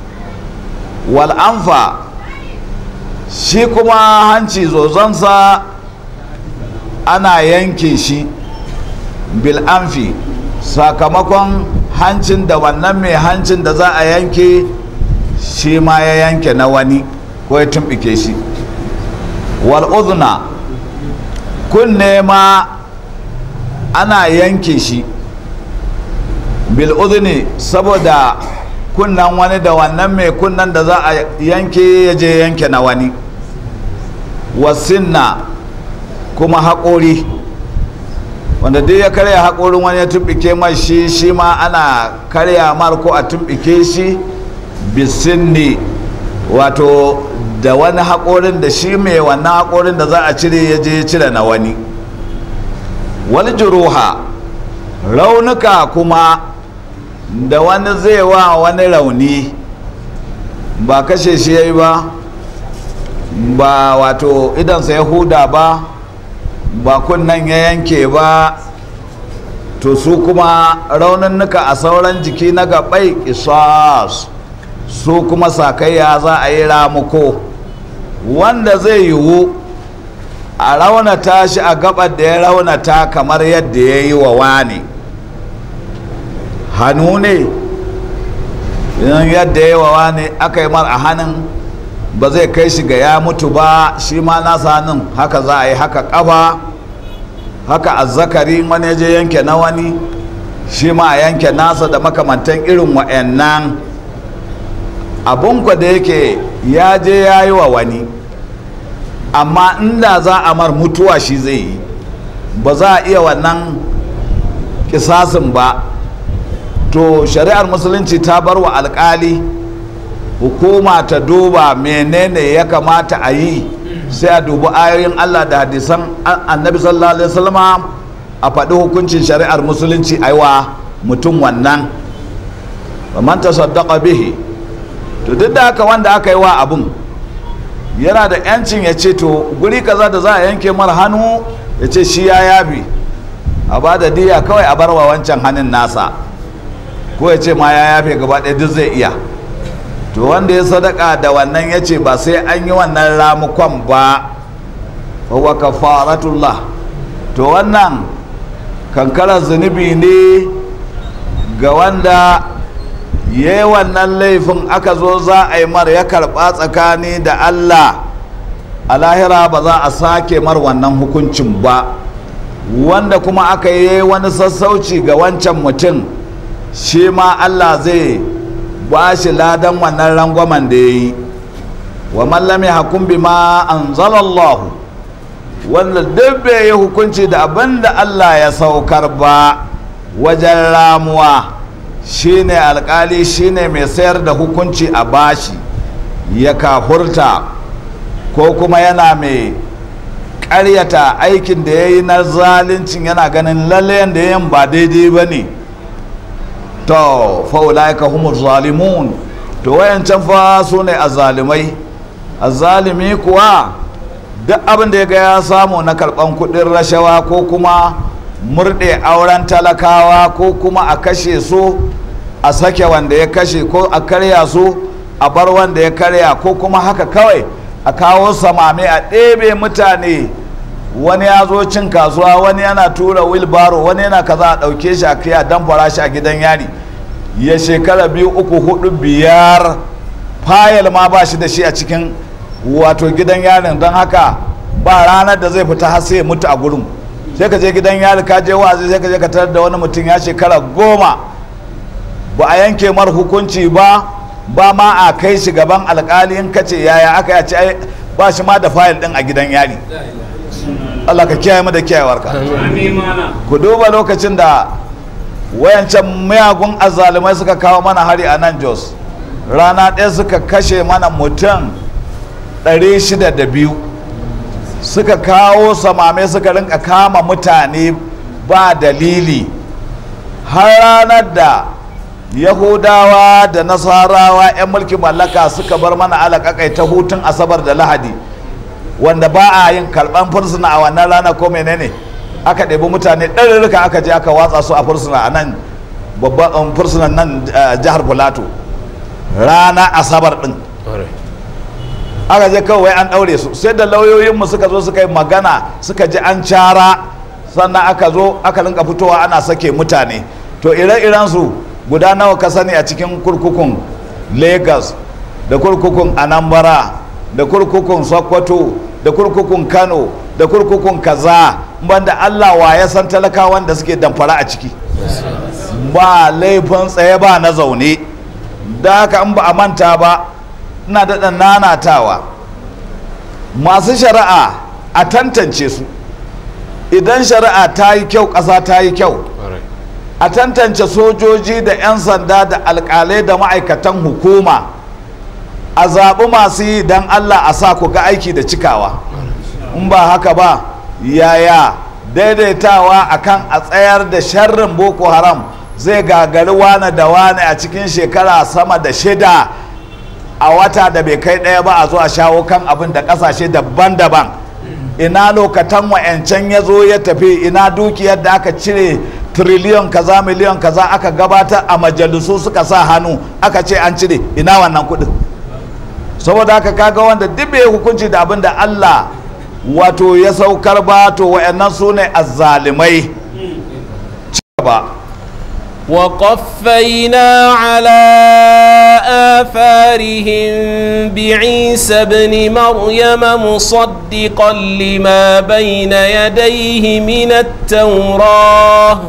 wal'amfa shi kuma hanci zozonsa ana yanke shi bil'amfi sakamakon hancin da wannan mai hancin da za a yanke shi ma ya yanke na wani ko ya tumbike shi wal'udhuna kunne ma ana yanke shi bil'udhuni saboda kunnan wani da wannan mai kunnan da za a yanke ya je yanke na wani wasinna kuma haƙori wanda duk ya karya haƙorin wani ya tumbike mai shi shi ma ana karya mar ko a tumbike shi bisinni wato da wani haƙorin da shi mai wannan haƙorin da za a cire ya je cire na wani wani juruha raunuka kuma da wani zai wa wani rauni ba kashe shi ya yi ba ba wato idansa ya huda ba ba kunnan ya yanke ba to su kuma rauninnuka a sauran jiki na gabai isas su kuma sakayya za a yi ramuko wanda zai yiwu a raunata shi a gabar da ya raunata kamar yadda ya yi wa wani hannu ne idan yadda ya yi wa wani aka yi mar a hannun ba zai kai shi ga ya mutu ba shi ma nasa hannun haka za a yi haka kafa haka azzakari wani ya je yanke na wani shi ma a yanke nasa da makamantan irin wa'annan abun da yake ya je ya yi wa wani amma inda za a mar mutuwa shi zai yi ba za a iya wannan kisasin ba to shari'ar musulunci ta bar wa alkali hukuma ta duba menene ya kamata a yi sai a dubi ayoyin allah da hadisan annabi sallallahu alaihi wasallama a faɗi hukuncin shari'ar musulunci a wa mutum wannan man tasaddaqa bihi to duk da haka wanda aka yi wa abun yana da yancin ya ce to guri kaza da za a yanke mar hannu ya ce shi ya yabi a ba da diya kawai a barwa wancan hannun nasa ko ya ce ma ya yafe gaba ɗaya duk zai iya to to wanda ya sadaka da wannan ya ce ba sai an yi wannan ramukon ba wa kafaratullah to wannan kankarar zunubi ne ga wanda ya yi wannan laifin aka zo za a yi mar ya karɓa tsakani da allah a lahira ba za a sake mar wannan hukuncin ba wanda kuma aka yi wani sassauci ga wancan mutum shi ma allah zai ba shi ladan wannan rangwamen da ya yi wa mallami hakun bi ma an zalallahu wanda duk bai yi hukunci da abin da allah ya saukar ba wajen ramuwa shine alkali shine mai sayar da hukunci a bashi ya kafurta ko kuma yana mai karyata aikin da ya yi na zalincin yana ganin lalle da yin ba daidai ba ne to faulaika humur zalimun to wayancan fa su ne azalimai azalimi kuwa duk abin da ya ga ya samu na karban kudin rashawa ko kuma murɗe auren talakawa ko kuma a kashe su a sake wanda ya kashe ko a karya su a bar wanda ya karya ko kuma haka kawai a kawo samame a ɗebe mutane wani ya zo cin kasuwa wani yana tura wilbaro wani yana kaza a ɗauke shi a kai a damfara shi a gidan yari ya shekara biyu uku hudu biyar fayil ma ba shi da shi a cikin wato gidan yarin don haka ba ranar da zai fita har sai ya mutu a gurin sai ka je gidan yari ka je wa'azi sai ka je ka tarar da wani mutum ya shekara goma ba a yanke mar hukunci ba ba ma a kai shi gaban alkali in kace yaya aka yace ai ba shi ma da fayil din a gidan yari Allah ka kiyaye mu da kiyayewarka ku duba lokacin da wayancan miyagun azzalumai suka kawo mana hari a nan Jos rana ɗaya suka kashe mana mutum 602 suka kawo samame suka rinka kama mutane ba dalili har ranar da yahudawa da nasarawa 'yan mulkin mallaka suka bar mana alaƙaƙai ta hutun asabar da lahadi wanda ba a yin karɓan fursuna a wannan rana ko menene aka ɗebi mutane ɗarurruka aka je aka watsa su a fursuna a nan babban fursunan nan jihar filato rana asabar ɗin aka je kawai an ɗaure su sai da lauyoyinmu suka zo suka yi magana suka ji an cara sannan aka zo aka rinka fitowa ana sake mutane to ire-iren su guda nawa ka sani a cikin kurkukun lagos da kurkukun anambra da kurkukun sokoto da kurkukun kano da kurkukun kaza banda allah wa ya san talakawan da suke damfara a ciki ba laifin tsaye ba na zaune da haka in ba a manta ba ina daɗa nanatawa masu shari'a a tantance su idan shari'a ta yi kyau ƙasa ta yi kyau a tantance sojoji da 'yan sanda da alƙalai da ma'aikatan hukuma a zaɓi masu yi don allah a sa ku ga aiki da cikawa in ba haka ba yaya daidaitawa akan a tsayar da sharrin boko haram zai gagari wane da wane a cikin shekara sama da shida a wata da bai kai ɗaya ba a zo a shawo kan abin da ƙasashe daban-daban ina lokatan wa'yancan ya zo ya tafi ina dukiyar da aka cire triliyon kaza miliyon kaza aka gabatar a majalisu suka sa hannu aka ce an cire ina wannan kuɗin saboda haka kaga wanda duk bai hukunci da abin da Allah wato ya saukar ba to wa'annan su ne azzalimai ci gaba وقفينا على آثارهم بعيسى ابن مريم مصدقا لما بين يديه من التوراة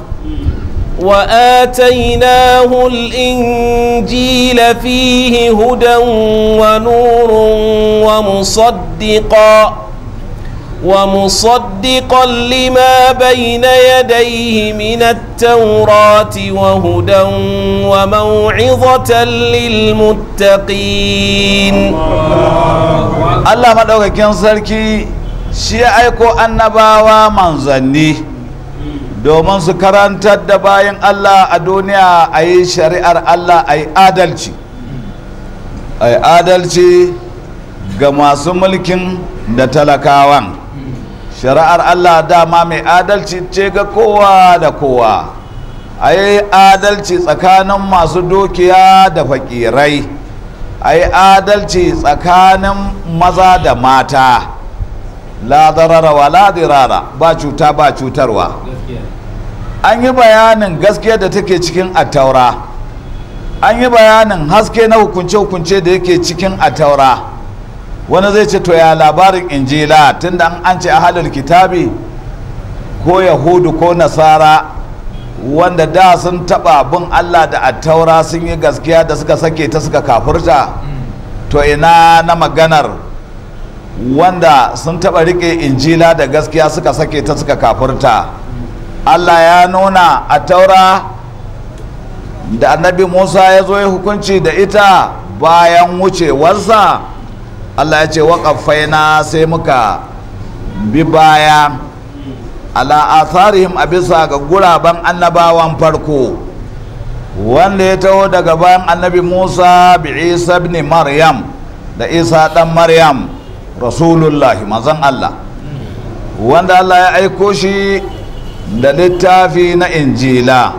وآتيناه الإنجيل فيه هدى ونور ومصدقا ومصدقا لما بين يديه من التوراة وهدى وموعظة للمتقين Allah maɗaukakin sarki shi ya aiko annabawa manzanni domin su karantar da bayan Allah a duniya a yi shari'ar Allah a yi adalci a yi adalci ga masu mulkin da talakawan shari'ar Allah dama mai adalci ce ga kowa da kowa a yi adalci tsakanin masu dukiya da fakirai a yi adalci tsakanin maza da mata la darara wa la dirara ba cuta ba cutarwa an yi bayanin gaskiya da take cikin attaura an yi bayanin haske na hukunce-hukunce da yake cikin attaura wani zai ce to ya labarin injila tunda an ce ahalul kitabi ko yahudu ko nasara wanda da sun taba bin allah da attaura sun yi gaskiya da suka sake ta suka kafurta to ina na maganar wanda sun taba rike injila da gaskiya suka sake ta suka kafurta allah ya nuna attaura da annabi musa ya zo ya hukunci da ita bayan wucewarsa allah ya ce waƙafaina sai muka bi baya ala atharihim a bisa ga guraben annabawan farko wanda ya taho daga bayan annabi musa bi isa ibn maryam da isa dan maryam rasulullahi mazan allah wanda allah ya aiko shi da littafi na injila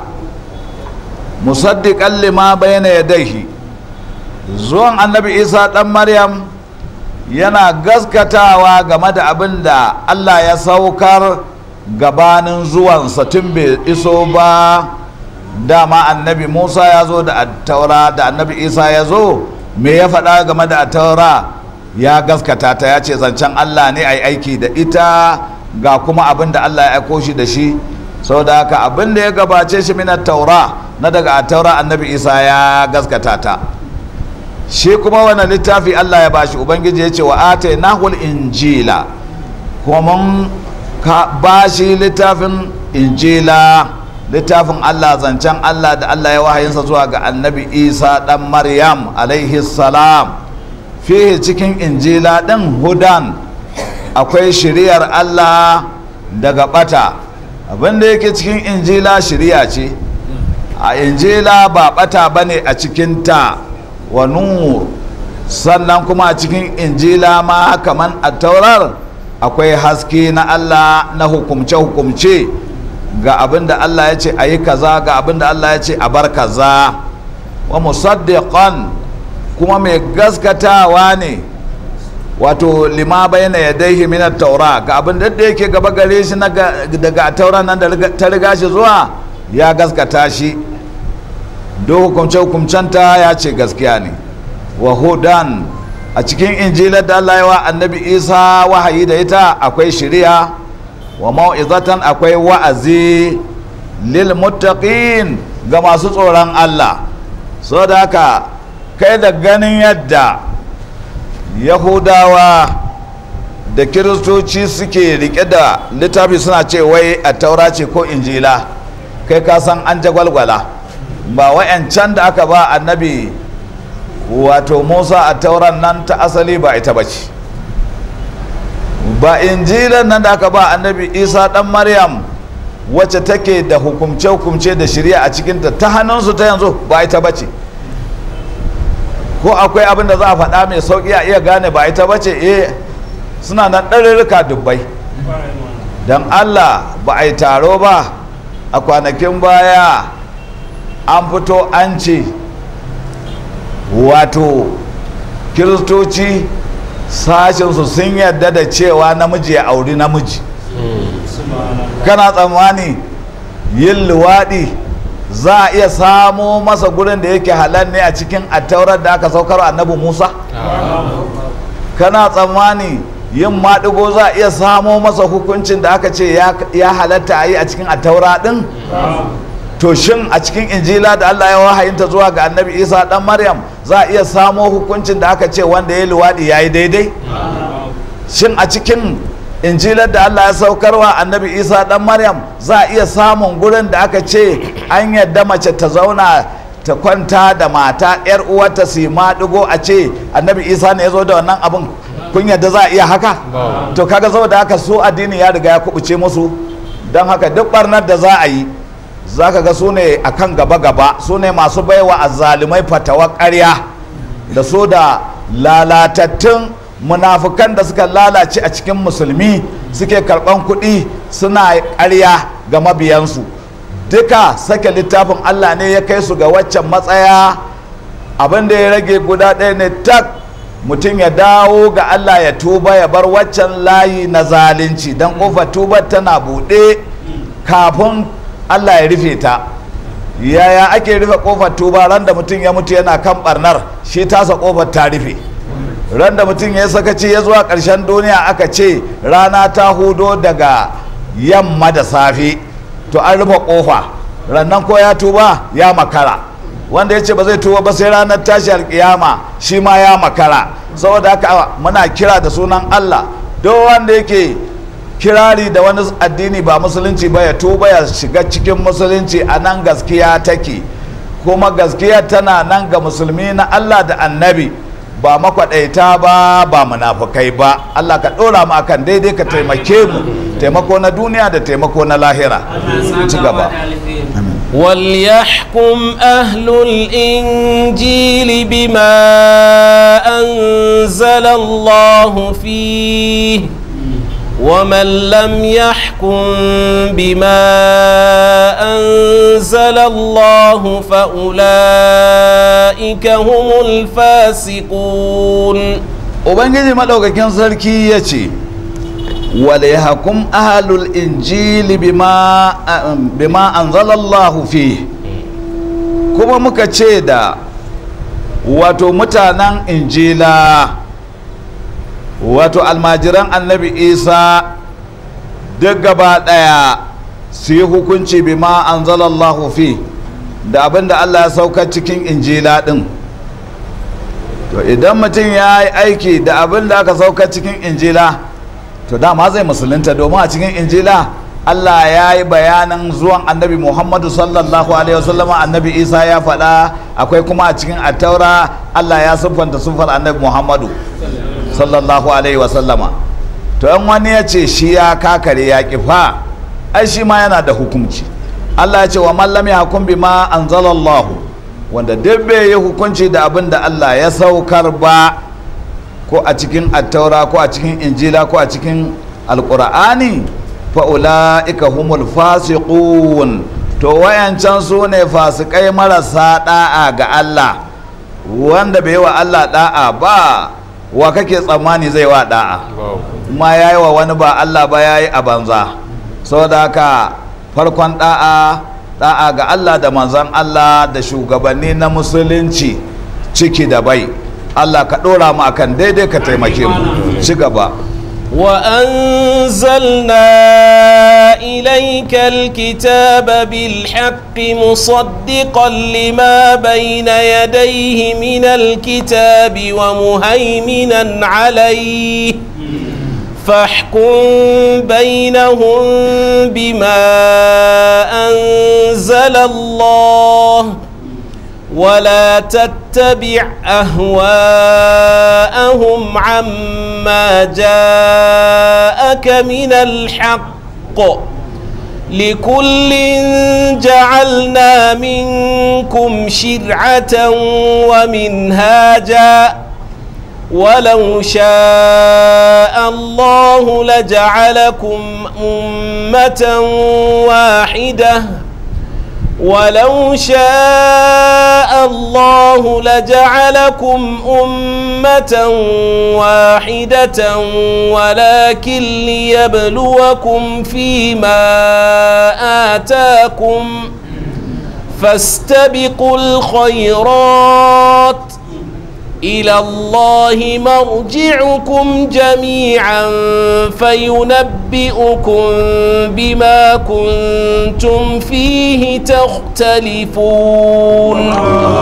musaddiqan lima bayna yadayhi zuwan annabi isa dan maryam yana gaskatawa game da abin da allah ya saukar gabanin zuwansa tun bai iso ba dama annabi musa ya zo da attaura da annabi isa ya zo me ya faɗa game da attaura ya gaskata ta ya ce zancen allah ne a yi aiki da ita ga kuma abin da allah ya aiko shi da shi sau da haka abin da ya gabace shi minar taura na daga attaura annabi isa ya gaskata ta shi kuma wani littafi allah ya bashi ubangiji ya ce wa ate nahul injila kuma mun ka ba shi littafin injila littafin allah zancen allah da allah ya wahayinsa zuwa ga annabi isa dan maryam alaihi salam fiye cikin injila ɗin hudan akwai shiriyar allah daga bata abinda yake cikin injila shiriya ce a injila ba bata bane a cikinta wa nur sannan kuma a cikin injila ma kaman a taurar akwai haske na Allah na hukumce-hukumce ga abin da Allah ya ce a yi kaza ga abin da Allah ya ce a bar kaza wa musaddiqan kuma mai gaskatawa ne wato lima bayna yadayhi min at-taura ga abin da yake gaba gare shi daga taura nan da ta riga shi zuwa ya gaskata shi do hukumce-hukumcenta ya ce gaskiya ne wa hudan a cikin injilar da Allah ya wa annabi isa wahayi da ita akwai shiriya wa mau'izatan akwai wa'azi lil muttaqin ga masu tsoron Allah so da haka kai da ganin yadda yahudawa da kiristoci suke rike da littafi suna ce wai a taura ce ko injila kai ka san an jagwalgwala ba wa'yancan da aka ba annabi wato musa a tauran nan ta asali ba ita ba ce ba injilan nan da aka ba annabi isa dan maryam wacce take da hukumce-hukumce da shirya a cikinta ta hannunsu ta yanzu ba ita ba ce ko akwai abin da za a faɗa mai sauƙi a iya gane ba ita ba ce eh suna nan ɗarurruka dubbai don allah ba a yi taro ba a kwanakin baya an fito an ce wato kiristoci sashensu sun yarda da cewa namiji ya auri namiji kana tsammani yin luwaɗi za a iya samo masa gurin da yake halal ne a cikin attaurar da aka saukar annabi musa kana tsammani yin maɗigo za a iya samo masa hukuncin da aka ce ya halatta a yi a cikin attaura ɗin to shin a cikin injila da allah ya wahayinta zuwa ga annabi isa ɗan maryam za a iya samo hukuncin da aka ce wanda ya luwaɗi ya yi daidai shin a cikin injilar da allah ya saukarwa annabi isa ɗan maryam za a iya samun gurin da aka ce an yadda mace ta zauna ta kwanta da mata yar uwarta su maɗigo a ce annabi isa ne ya zo da wannan abin kun yadda za a iya haka to kaga saboda haka su addini ya riga ya kubuce musu don haka duk barnar da za a yi za ka ga su ne a kan gaba-gaba su ne masu baiwa a zalimai fatawa karya da su da lalatattun munafukan da suka lalace a cikin musulmi suke karban kuɗi suna karya ga mabiyansu duka sake littafin allah ne ya kai su ga waccan matsaya abin da ya rage guda ɗaya ne tak mutum ya dawo ga Allah ya tuba ya bar waccan layi na zalunci don ƙofar tubar tana buɗe kafin Allah ya rufe ta yaya ake rufe ƙofar tuba ran da mutum ya mutu yana kan ɓarnar shi tasa ƙofar ta rufe ran da mutum ya sakaci ya zuwa ƙarshen duniya aka ce rana ta hudo daga yamma da safe to an rufe ƙofa rannan ko ya tuba ya makara wanda ya ce ba zai tuba ba sai ranar tashi alkiyama shi ma ya makara saboda haka muna kira da sunan Allah duk wanda yake kirari da wani addini ba musulunci ba ya tuba ya shiga cikin musulunci a nan gaskiya take kuma gaskiya tana nan ga musulmi na Allah da annabi ba makwaɗaita ba ba munafukai ba Allah ka ɗora mu akan daidai ka taimake mu taimako na duniya da taimako na lahira ci gaba وليحكم أهل الإنجيل بما أنزل الله فيه ومن لم يحكم بما أنزل الله فأولئك هم الفاسقون ubangiji maɗaukakin sarki ya ce wale hakum ahalul injili bima, bima anzalallahu fi kuma muka ce da wato mutanen injila wato almajiran annabi isa duk gaba ɗaya su yi hukunci bima anzalallahu fi da abinda allah ya sauka cikin injila ɗin to idan mutum ya yi aiki da abin da aka sauka cikin injila to dama zai musulunta domin a cikin injila allah ya yi bayanin zuwan annabi muhammadu sallallahu alaihi wasallama annabi isa ya faɗa akwai kuma a cikin attaura allah ya siffanta siffar annabi muhammadu sallallahu alaihi wasallama to yan wani ya ce shi ya kakare ya kifa ai shi ma yana da hukunci allah ya ce wa mallam ya hukum bima anzalallahu wanda duk bai yi hukunci da abin da Allah ya saukar ba ko a cikin attaura ko a cikin injila ko a cikin alkur'ani fa'ula'ika humul fasiqun to wayancan su ne fasikai marasa da'a ga Allah wanda bai wa Allah da'a ba wa kake tsammani zai wa da'a ma yayi wa wani ba Allah ba yayi a banza saboda haka farkon da'a da'a ga Allah da manzan Allah da shugabanni na musulunci ciki da bai Allah ka ɗora mu akan daidai ka taimake mu ci gaba وأنزلنا إليك الكتاب بالحق مصدقا لما بين يديه من الكتاب ومهيمنا عليه فاحكم بينهم بما أنزل الله ولا تتبع أهواءهم عما جاءك من الحق لكل جعلنا منكم شرعة ومنهاجا ولو شاء الله لجعلكم أمة واحدة ولو شاء الله لجعلكم أمة واحدة ولكن ليبلوكم فيما آتاكم فاستبقوا الخيرات إلى الله مرجعكم جميعا فينبئكم بما كنتم فيه تختلفون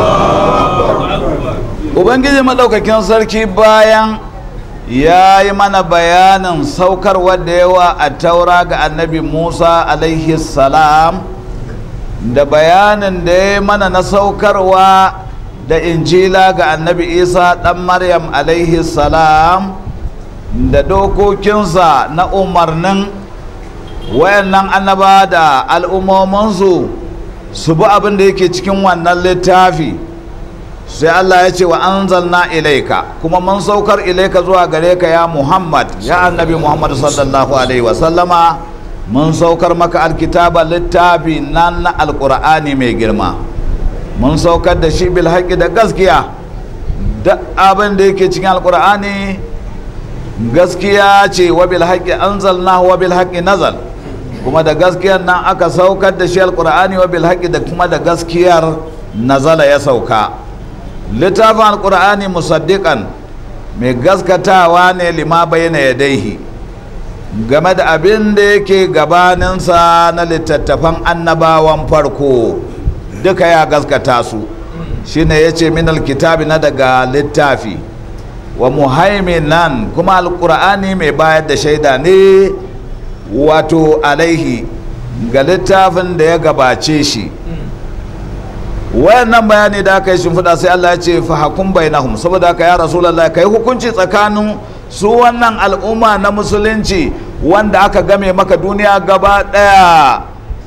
ubangiji maɗaukakin sarki bayan ya yi mana bayanin saukar wadda yawa a taura ga annabi musa alaihi salam da bayanin da ya yi mana na saukarwa da injila ga annabi isa ɗan maryam alaihi salam da dokokinsa na umarnin wayannan annaba da al'ummominsu su bi abin da yake cikin wannan littafi sai Allah ya ce wa anzalna ilaika kuma mun saukar ilaika zuwa gare ka ya Muhammad ya annabi Muhammad sallallahu alaihi wasallama mun saukar maka alkitaba littafi nan na alkur'ani mai girma mun saukar da shi bil haƙi da gaskiya da abin da yake cikin alkur'ani gaskiya ce wa bil haƙi anzalna wa bil haƙi nazal kuma da gaskiyar nan aka saukar da shi alkur'ani wa bil haƙi da kuma da gaskiyar nazala ya sauka littafin alkur'ani musaddiƙan mai gaskatawa ne lima bayyana yadaihi game da abin da yake gabaninsa na littattafan annabawan farko duka ya gaskata su shine ya ce min alkitabi na daga littafi wa muhaiminan kuma alkur'ani mai bayar da shaida ne wato alaihi ga littafin da ya gabace shi wayannan bayani da aka yi shimfiɗa sai Allah ya ce fa hakum bainahum saboda haka ya rasulullah kai hukunci tsakanin su wannan al'umma na musulunci wanda aka game maka duniya gaba ɗaya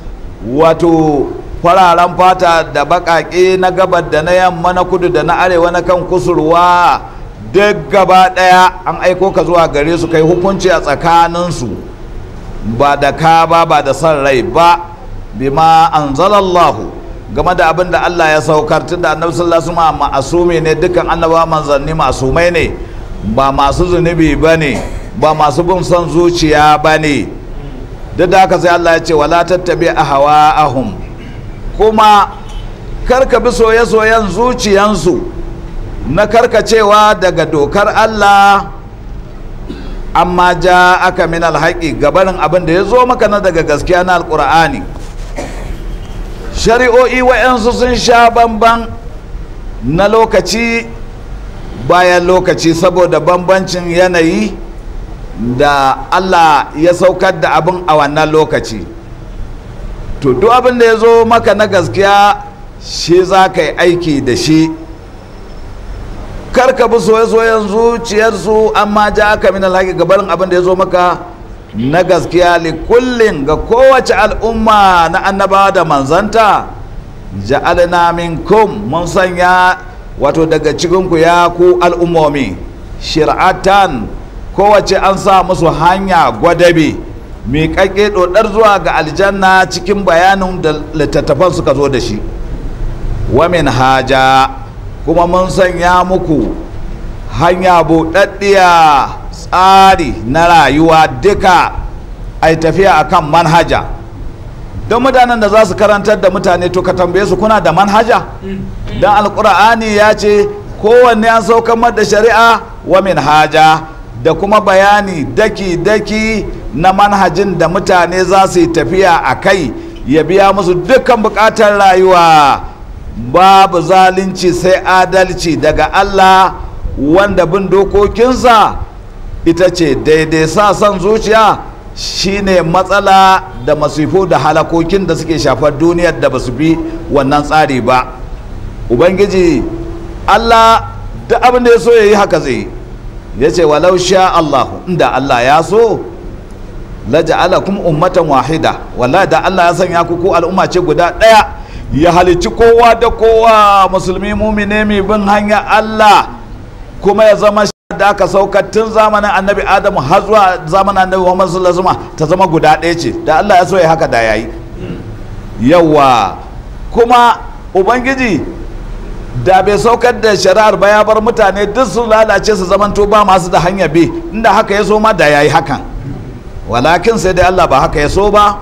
wato fararen fata da baƙaƙe na gabar da na yamma na kudu da na arewa na kan kusurwa duk gaba ɗaya an aiko ka zuwa gare su kai hukunci a tsakaninsu ba da ka ba ba da son rai ba bima anzalallahu game da abin da Allah ya saukar tun da annabi sallallahu alaihi wasallam ma'asumi ne dukkan annaba manzanni masumai ne ba masu zunubi ba ne ba masu bin son zuciya ba ne duk da haka sai Allah ya ce wala tattabi ahwa'ahum kuma karka bi soye-soyen zuciyansu na karkacewa daga dokar Allah amma ja aka min alhaƙi gabarin abin da ya zo maka na daga gaskiya na alƙur'ani shari'o'i wa'yansu sun sha bamban na lokaci bayan lokaci saboda bambancin yanayi da Allah ya saukar da abin a wannan lokaci to duk abin da ya zo maka na gaskiya shi za ka yi aiki da shi karka bi soye-soyen zuciyarsu amma ja aka min alhaƙi gabarin abin da ya zo maka na gaskiya likullin ga kowace al'umma na annabawa da manzanta ja'alna minkum mun sanya wato daga cikinku ya ku al'ummomi shir'atan kowace an sa musu hanya gwadabe miƙaƙe ɗoɗar zuwa ga aljanna cikin bayanin da littattafan suka zo da shi wamin haja kuma mun sanya muku hanya buɗaɗɗiya tsari na rayuwa duka a tafiya akan manhaja don mutanen da za su karantar da mutane to ka tambaye su kuna da manhaja don alkur'ani ya ce kowanne an saukar da shari'a wa min haja da kuma bayani daki-daki na manhajin da mutane za su yi tafiya a kai ya biya musu dukkan bukatar rayuwa babu zalunci sai adalci daga allah wanda bin dokokinsa ita ce daidai sa son zuciya shine matsala da masifu da halakokin da suke shafar duniyar da ba su bi wannan tsari ba ubangiji allah da abin da ya so ya yi haka zai ya ce walau sha allahu inda allah ya so laja'alakum ummatan wahida wallahi da allah ya sanya ku ko al'umma ce guda ɗaya ya halicci kowa da kowa musulmi mumine mai bin hanya allah kuma ya zama da aka saukar tun zamanin annabi adamu har zuwa zamanin annabi muhammad sallallahu alaihi wasallam ta zama guda ɗaya ce da allah ya so ya haka da yayi yawa kuma ubangiji da bai saukar da shari'ar ba ya bar mutane duk sun lalace su zamanto ba masu da hanya bi inda haka ya so ma da yayi hakan walakin sai dai allah ba haka ya so ba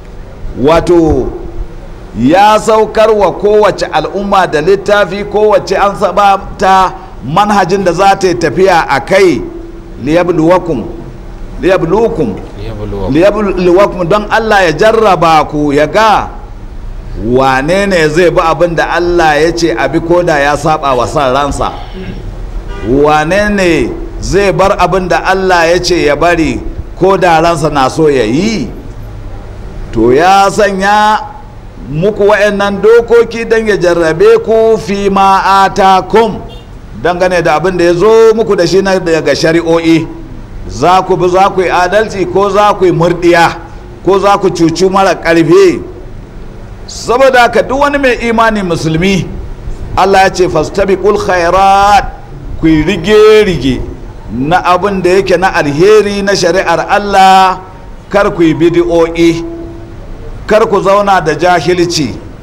wato ya saukar wa kowace al'umma da littafi kowace an saba ta manhajin da za ta yi tafiya a kai liyabluwakum liyabluwakum liyabluwakum don Allah ya jarraba ku ya ga wane ne zai bi abin da Allah ya ce abi koda ya saba wa san ransa wane ne zai bar abin da Allah ya ce ya bari ko da ransa na so ya yi to ya sanya muku wa'annan dokoki don ya jarrabe ku fi ma'atakum dangane da abin da ya zo muku da shi na daga shari'o'i za ku bi za ku yi adalci ko za ku yi murdiya ko za ku cucu mara ƙarfi saboda ka duk wani mai imani musulmi allah ya ce fastabiqul khairat ku yi rige-rige na abin da yake na alheri na shari'ar allah kar ku yi bidi'o'i kar ku zauna da jahilci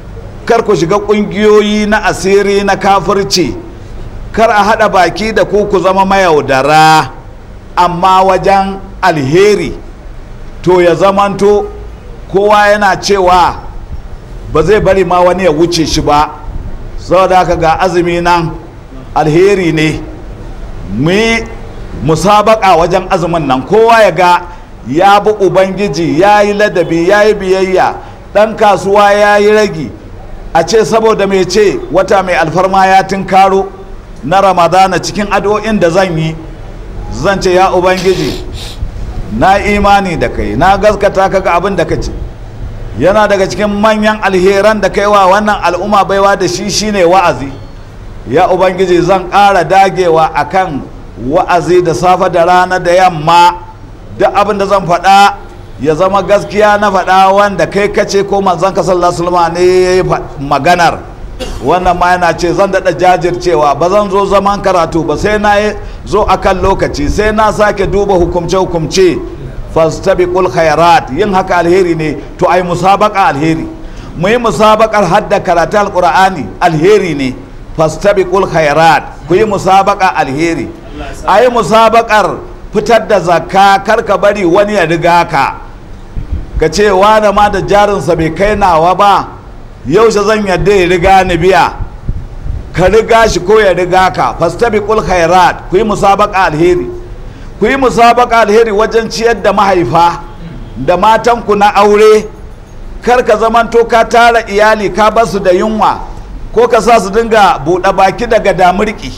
kar ku shiga ƙungiyoyi na asiri na kafirci kar a haɗa baki da ku ku zama mayaudara amma wajen alheri to ya zamanto kowa yana cewa ba zai bari ma wani ya wuce shi ba saboda haka ga azumi nan alheri ne mu yi musabaka wajen azumin nan kowa ya ga ya bi ubangiji ya yi ladabi ya yi biyayya ɗan kasuwa ya yi ragi a ce saboda mai ce wata mai alfarma ya karo na ramadana cikin addu'o'in da zan yi zan ce ya ubangiji na imani da kai na gaskata kaga abin da ka ce yana daga cikin manyan alheran da kai wa wannan al'umma baiwa da shi shine wa'azi ya ubangiji zan ƙara dagewa akan wa'azi da safe da rana da yamma duk abin da zan faɗa ya zama gaskiya na faɗa wanda kai kace ko manzon ka sallallahu alaihi ne ya yi maganar wannan ma yana ce zan daɗa jajircewa ba zan zo zaman karatu ba sai na zo akan lokaci sai na sake duba hukumce-hukumce fastabiqul khairat yin haka alheri ne to ai musabaka alheri mu yi musabakar hadda karatu alqur'ani alheri ne fastabiqul khairat ku yi musabaka alheri ai musabakar fitar da zakka kar ka bari wani ya riga ka ka ce wani ma da jarinsa bai kai nawa ba yaushe zan yadda ya riga ni biya ka riga shi ko ya riga ka fastabiqul khairat ku yi musabaka alheri ku yi musabaka alheri wajen ciyar da mahaifa da matanku na aure kar ka zamanto ka tara iyali ka basu da yunwa ko ka sa su dinga buɗe baki daga damurki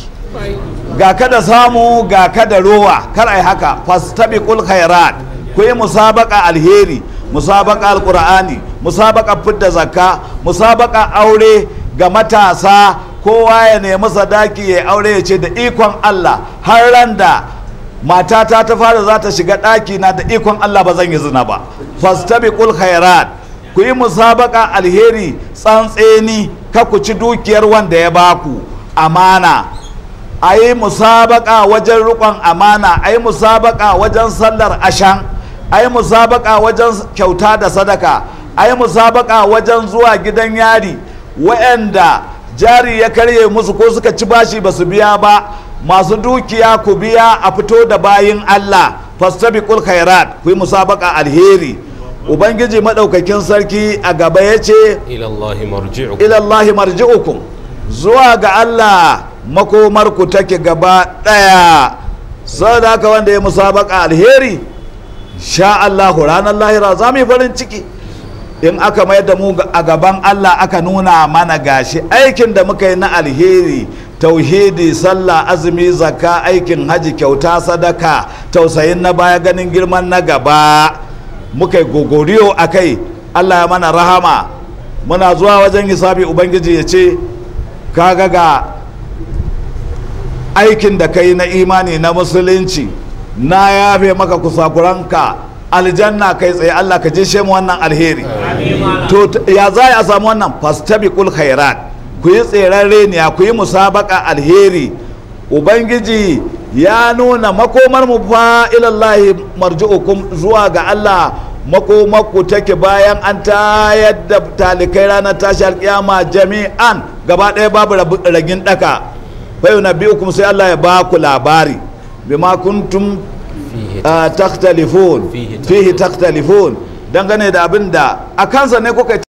ga ka da samu ga ka da rowa kar ai haka fastabiqul khairat ku yi musabaka alheri musabaka alqur'ani musabaka fidda zakka musabaka aure ga matasa kowa ya nemi sadaki ya aure ya ce da ikon Allah har ran da matata ta fara za ta shiga ɗaki na da ikon Allah ba zan yi zina ba fastabiqul khairat ku yi musabaka alheri tsantseni ka ku ci dukiyar wanda ya baku amana a yi musabaka wajen rikon amana a yi musabaka wajen sallar ashan a yi musabaka wajen kyauta da sadaka a yi musabaka wajen zuwa gidan yari wa'anda jari ya karye musu ko suka ci bashi ba su biya ba masu dukiya ku biya a fito da bayin Allah fastabiqul khairat ku yi musabaka alheri ubangiji madaukakin sarki a gaba ya ce ilallahi marji'u ilallahi marji'ukum zuwa ga Allah makomarku take gaba ɗaya sau da haka wanda ya musabaka alheri sha Allah ranar lahira za mu yi farin ciki in aka mayar da mu a gaban Allah aka nuna mana gashi aikin da muka yi na alheri tauhidi sallah azumi zakka aikin haji kyauta sadaka tausayin na baya ganin girman na gaba muka yi gogoriyo a kai Allah ya mana rahama muna zuwa wajen hisabi ubangiji ya ce kaga ga aikin da kai na imani na musulunci na yafe maka kusakuranka aljanna kai tsaye Allah ka je mu wannan alheri to ya za a samu wannan fastabiqul khairat ku yi tserarre ne ku yi musabaka alheri ubangiji ya nuna makomar mu fa ilallahi marji'ukum zuwa ga Allah makomarku take bayan an tayar da talikai ranar tashi alkiyama jami'an gaba ɗaya babu ragin ɗaka bai na biyu kuma sai Allah ya ba ku labari bima kuntum taktalifon fihi taktalifon dangane da abin da a kansa ne kuka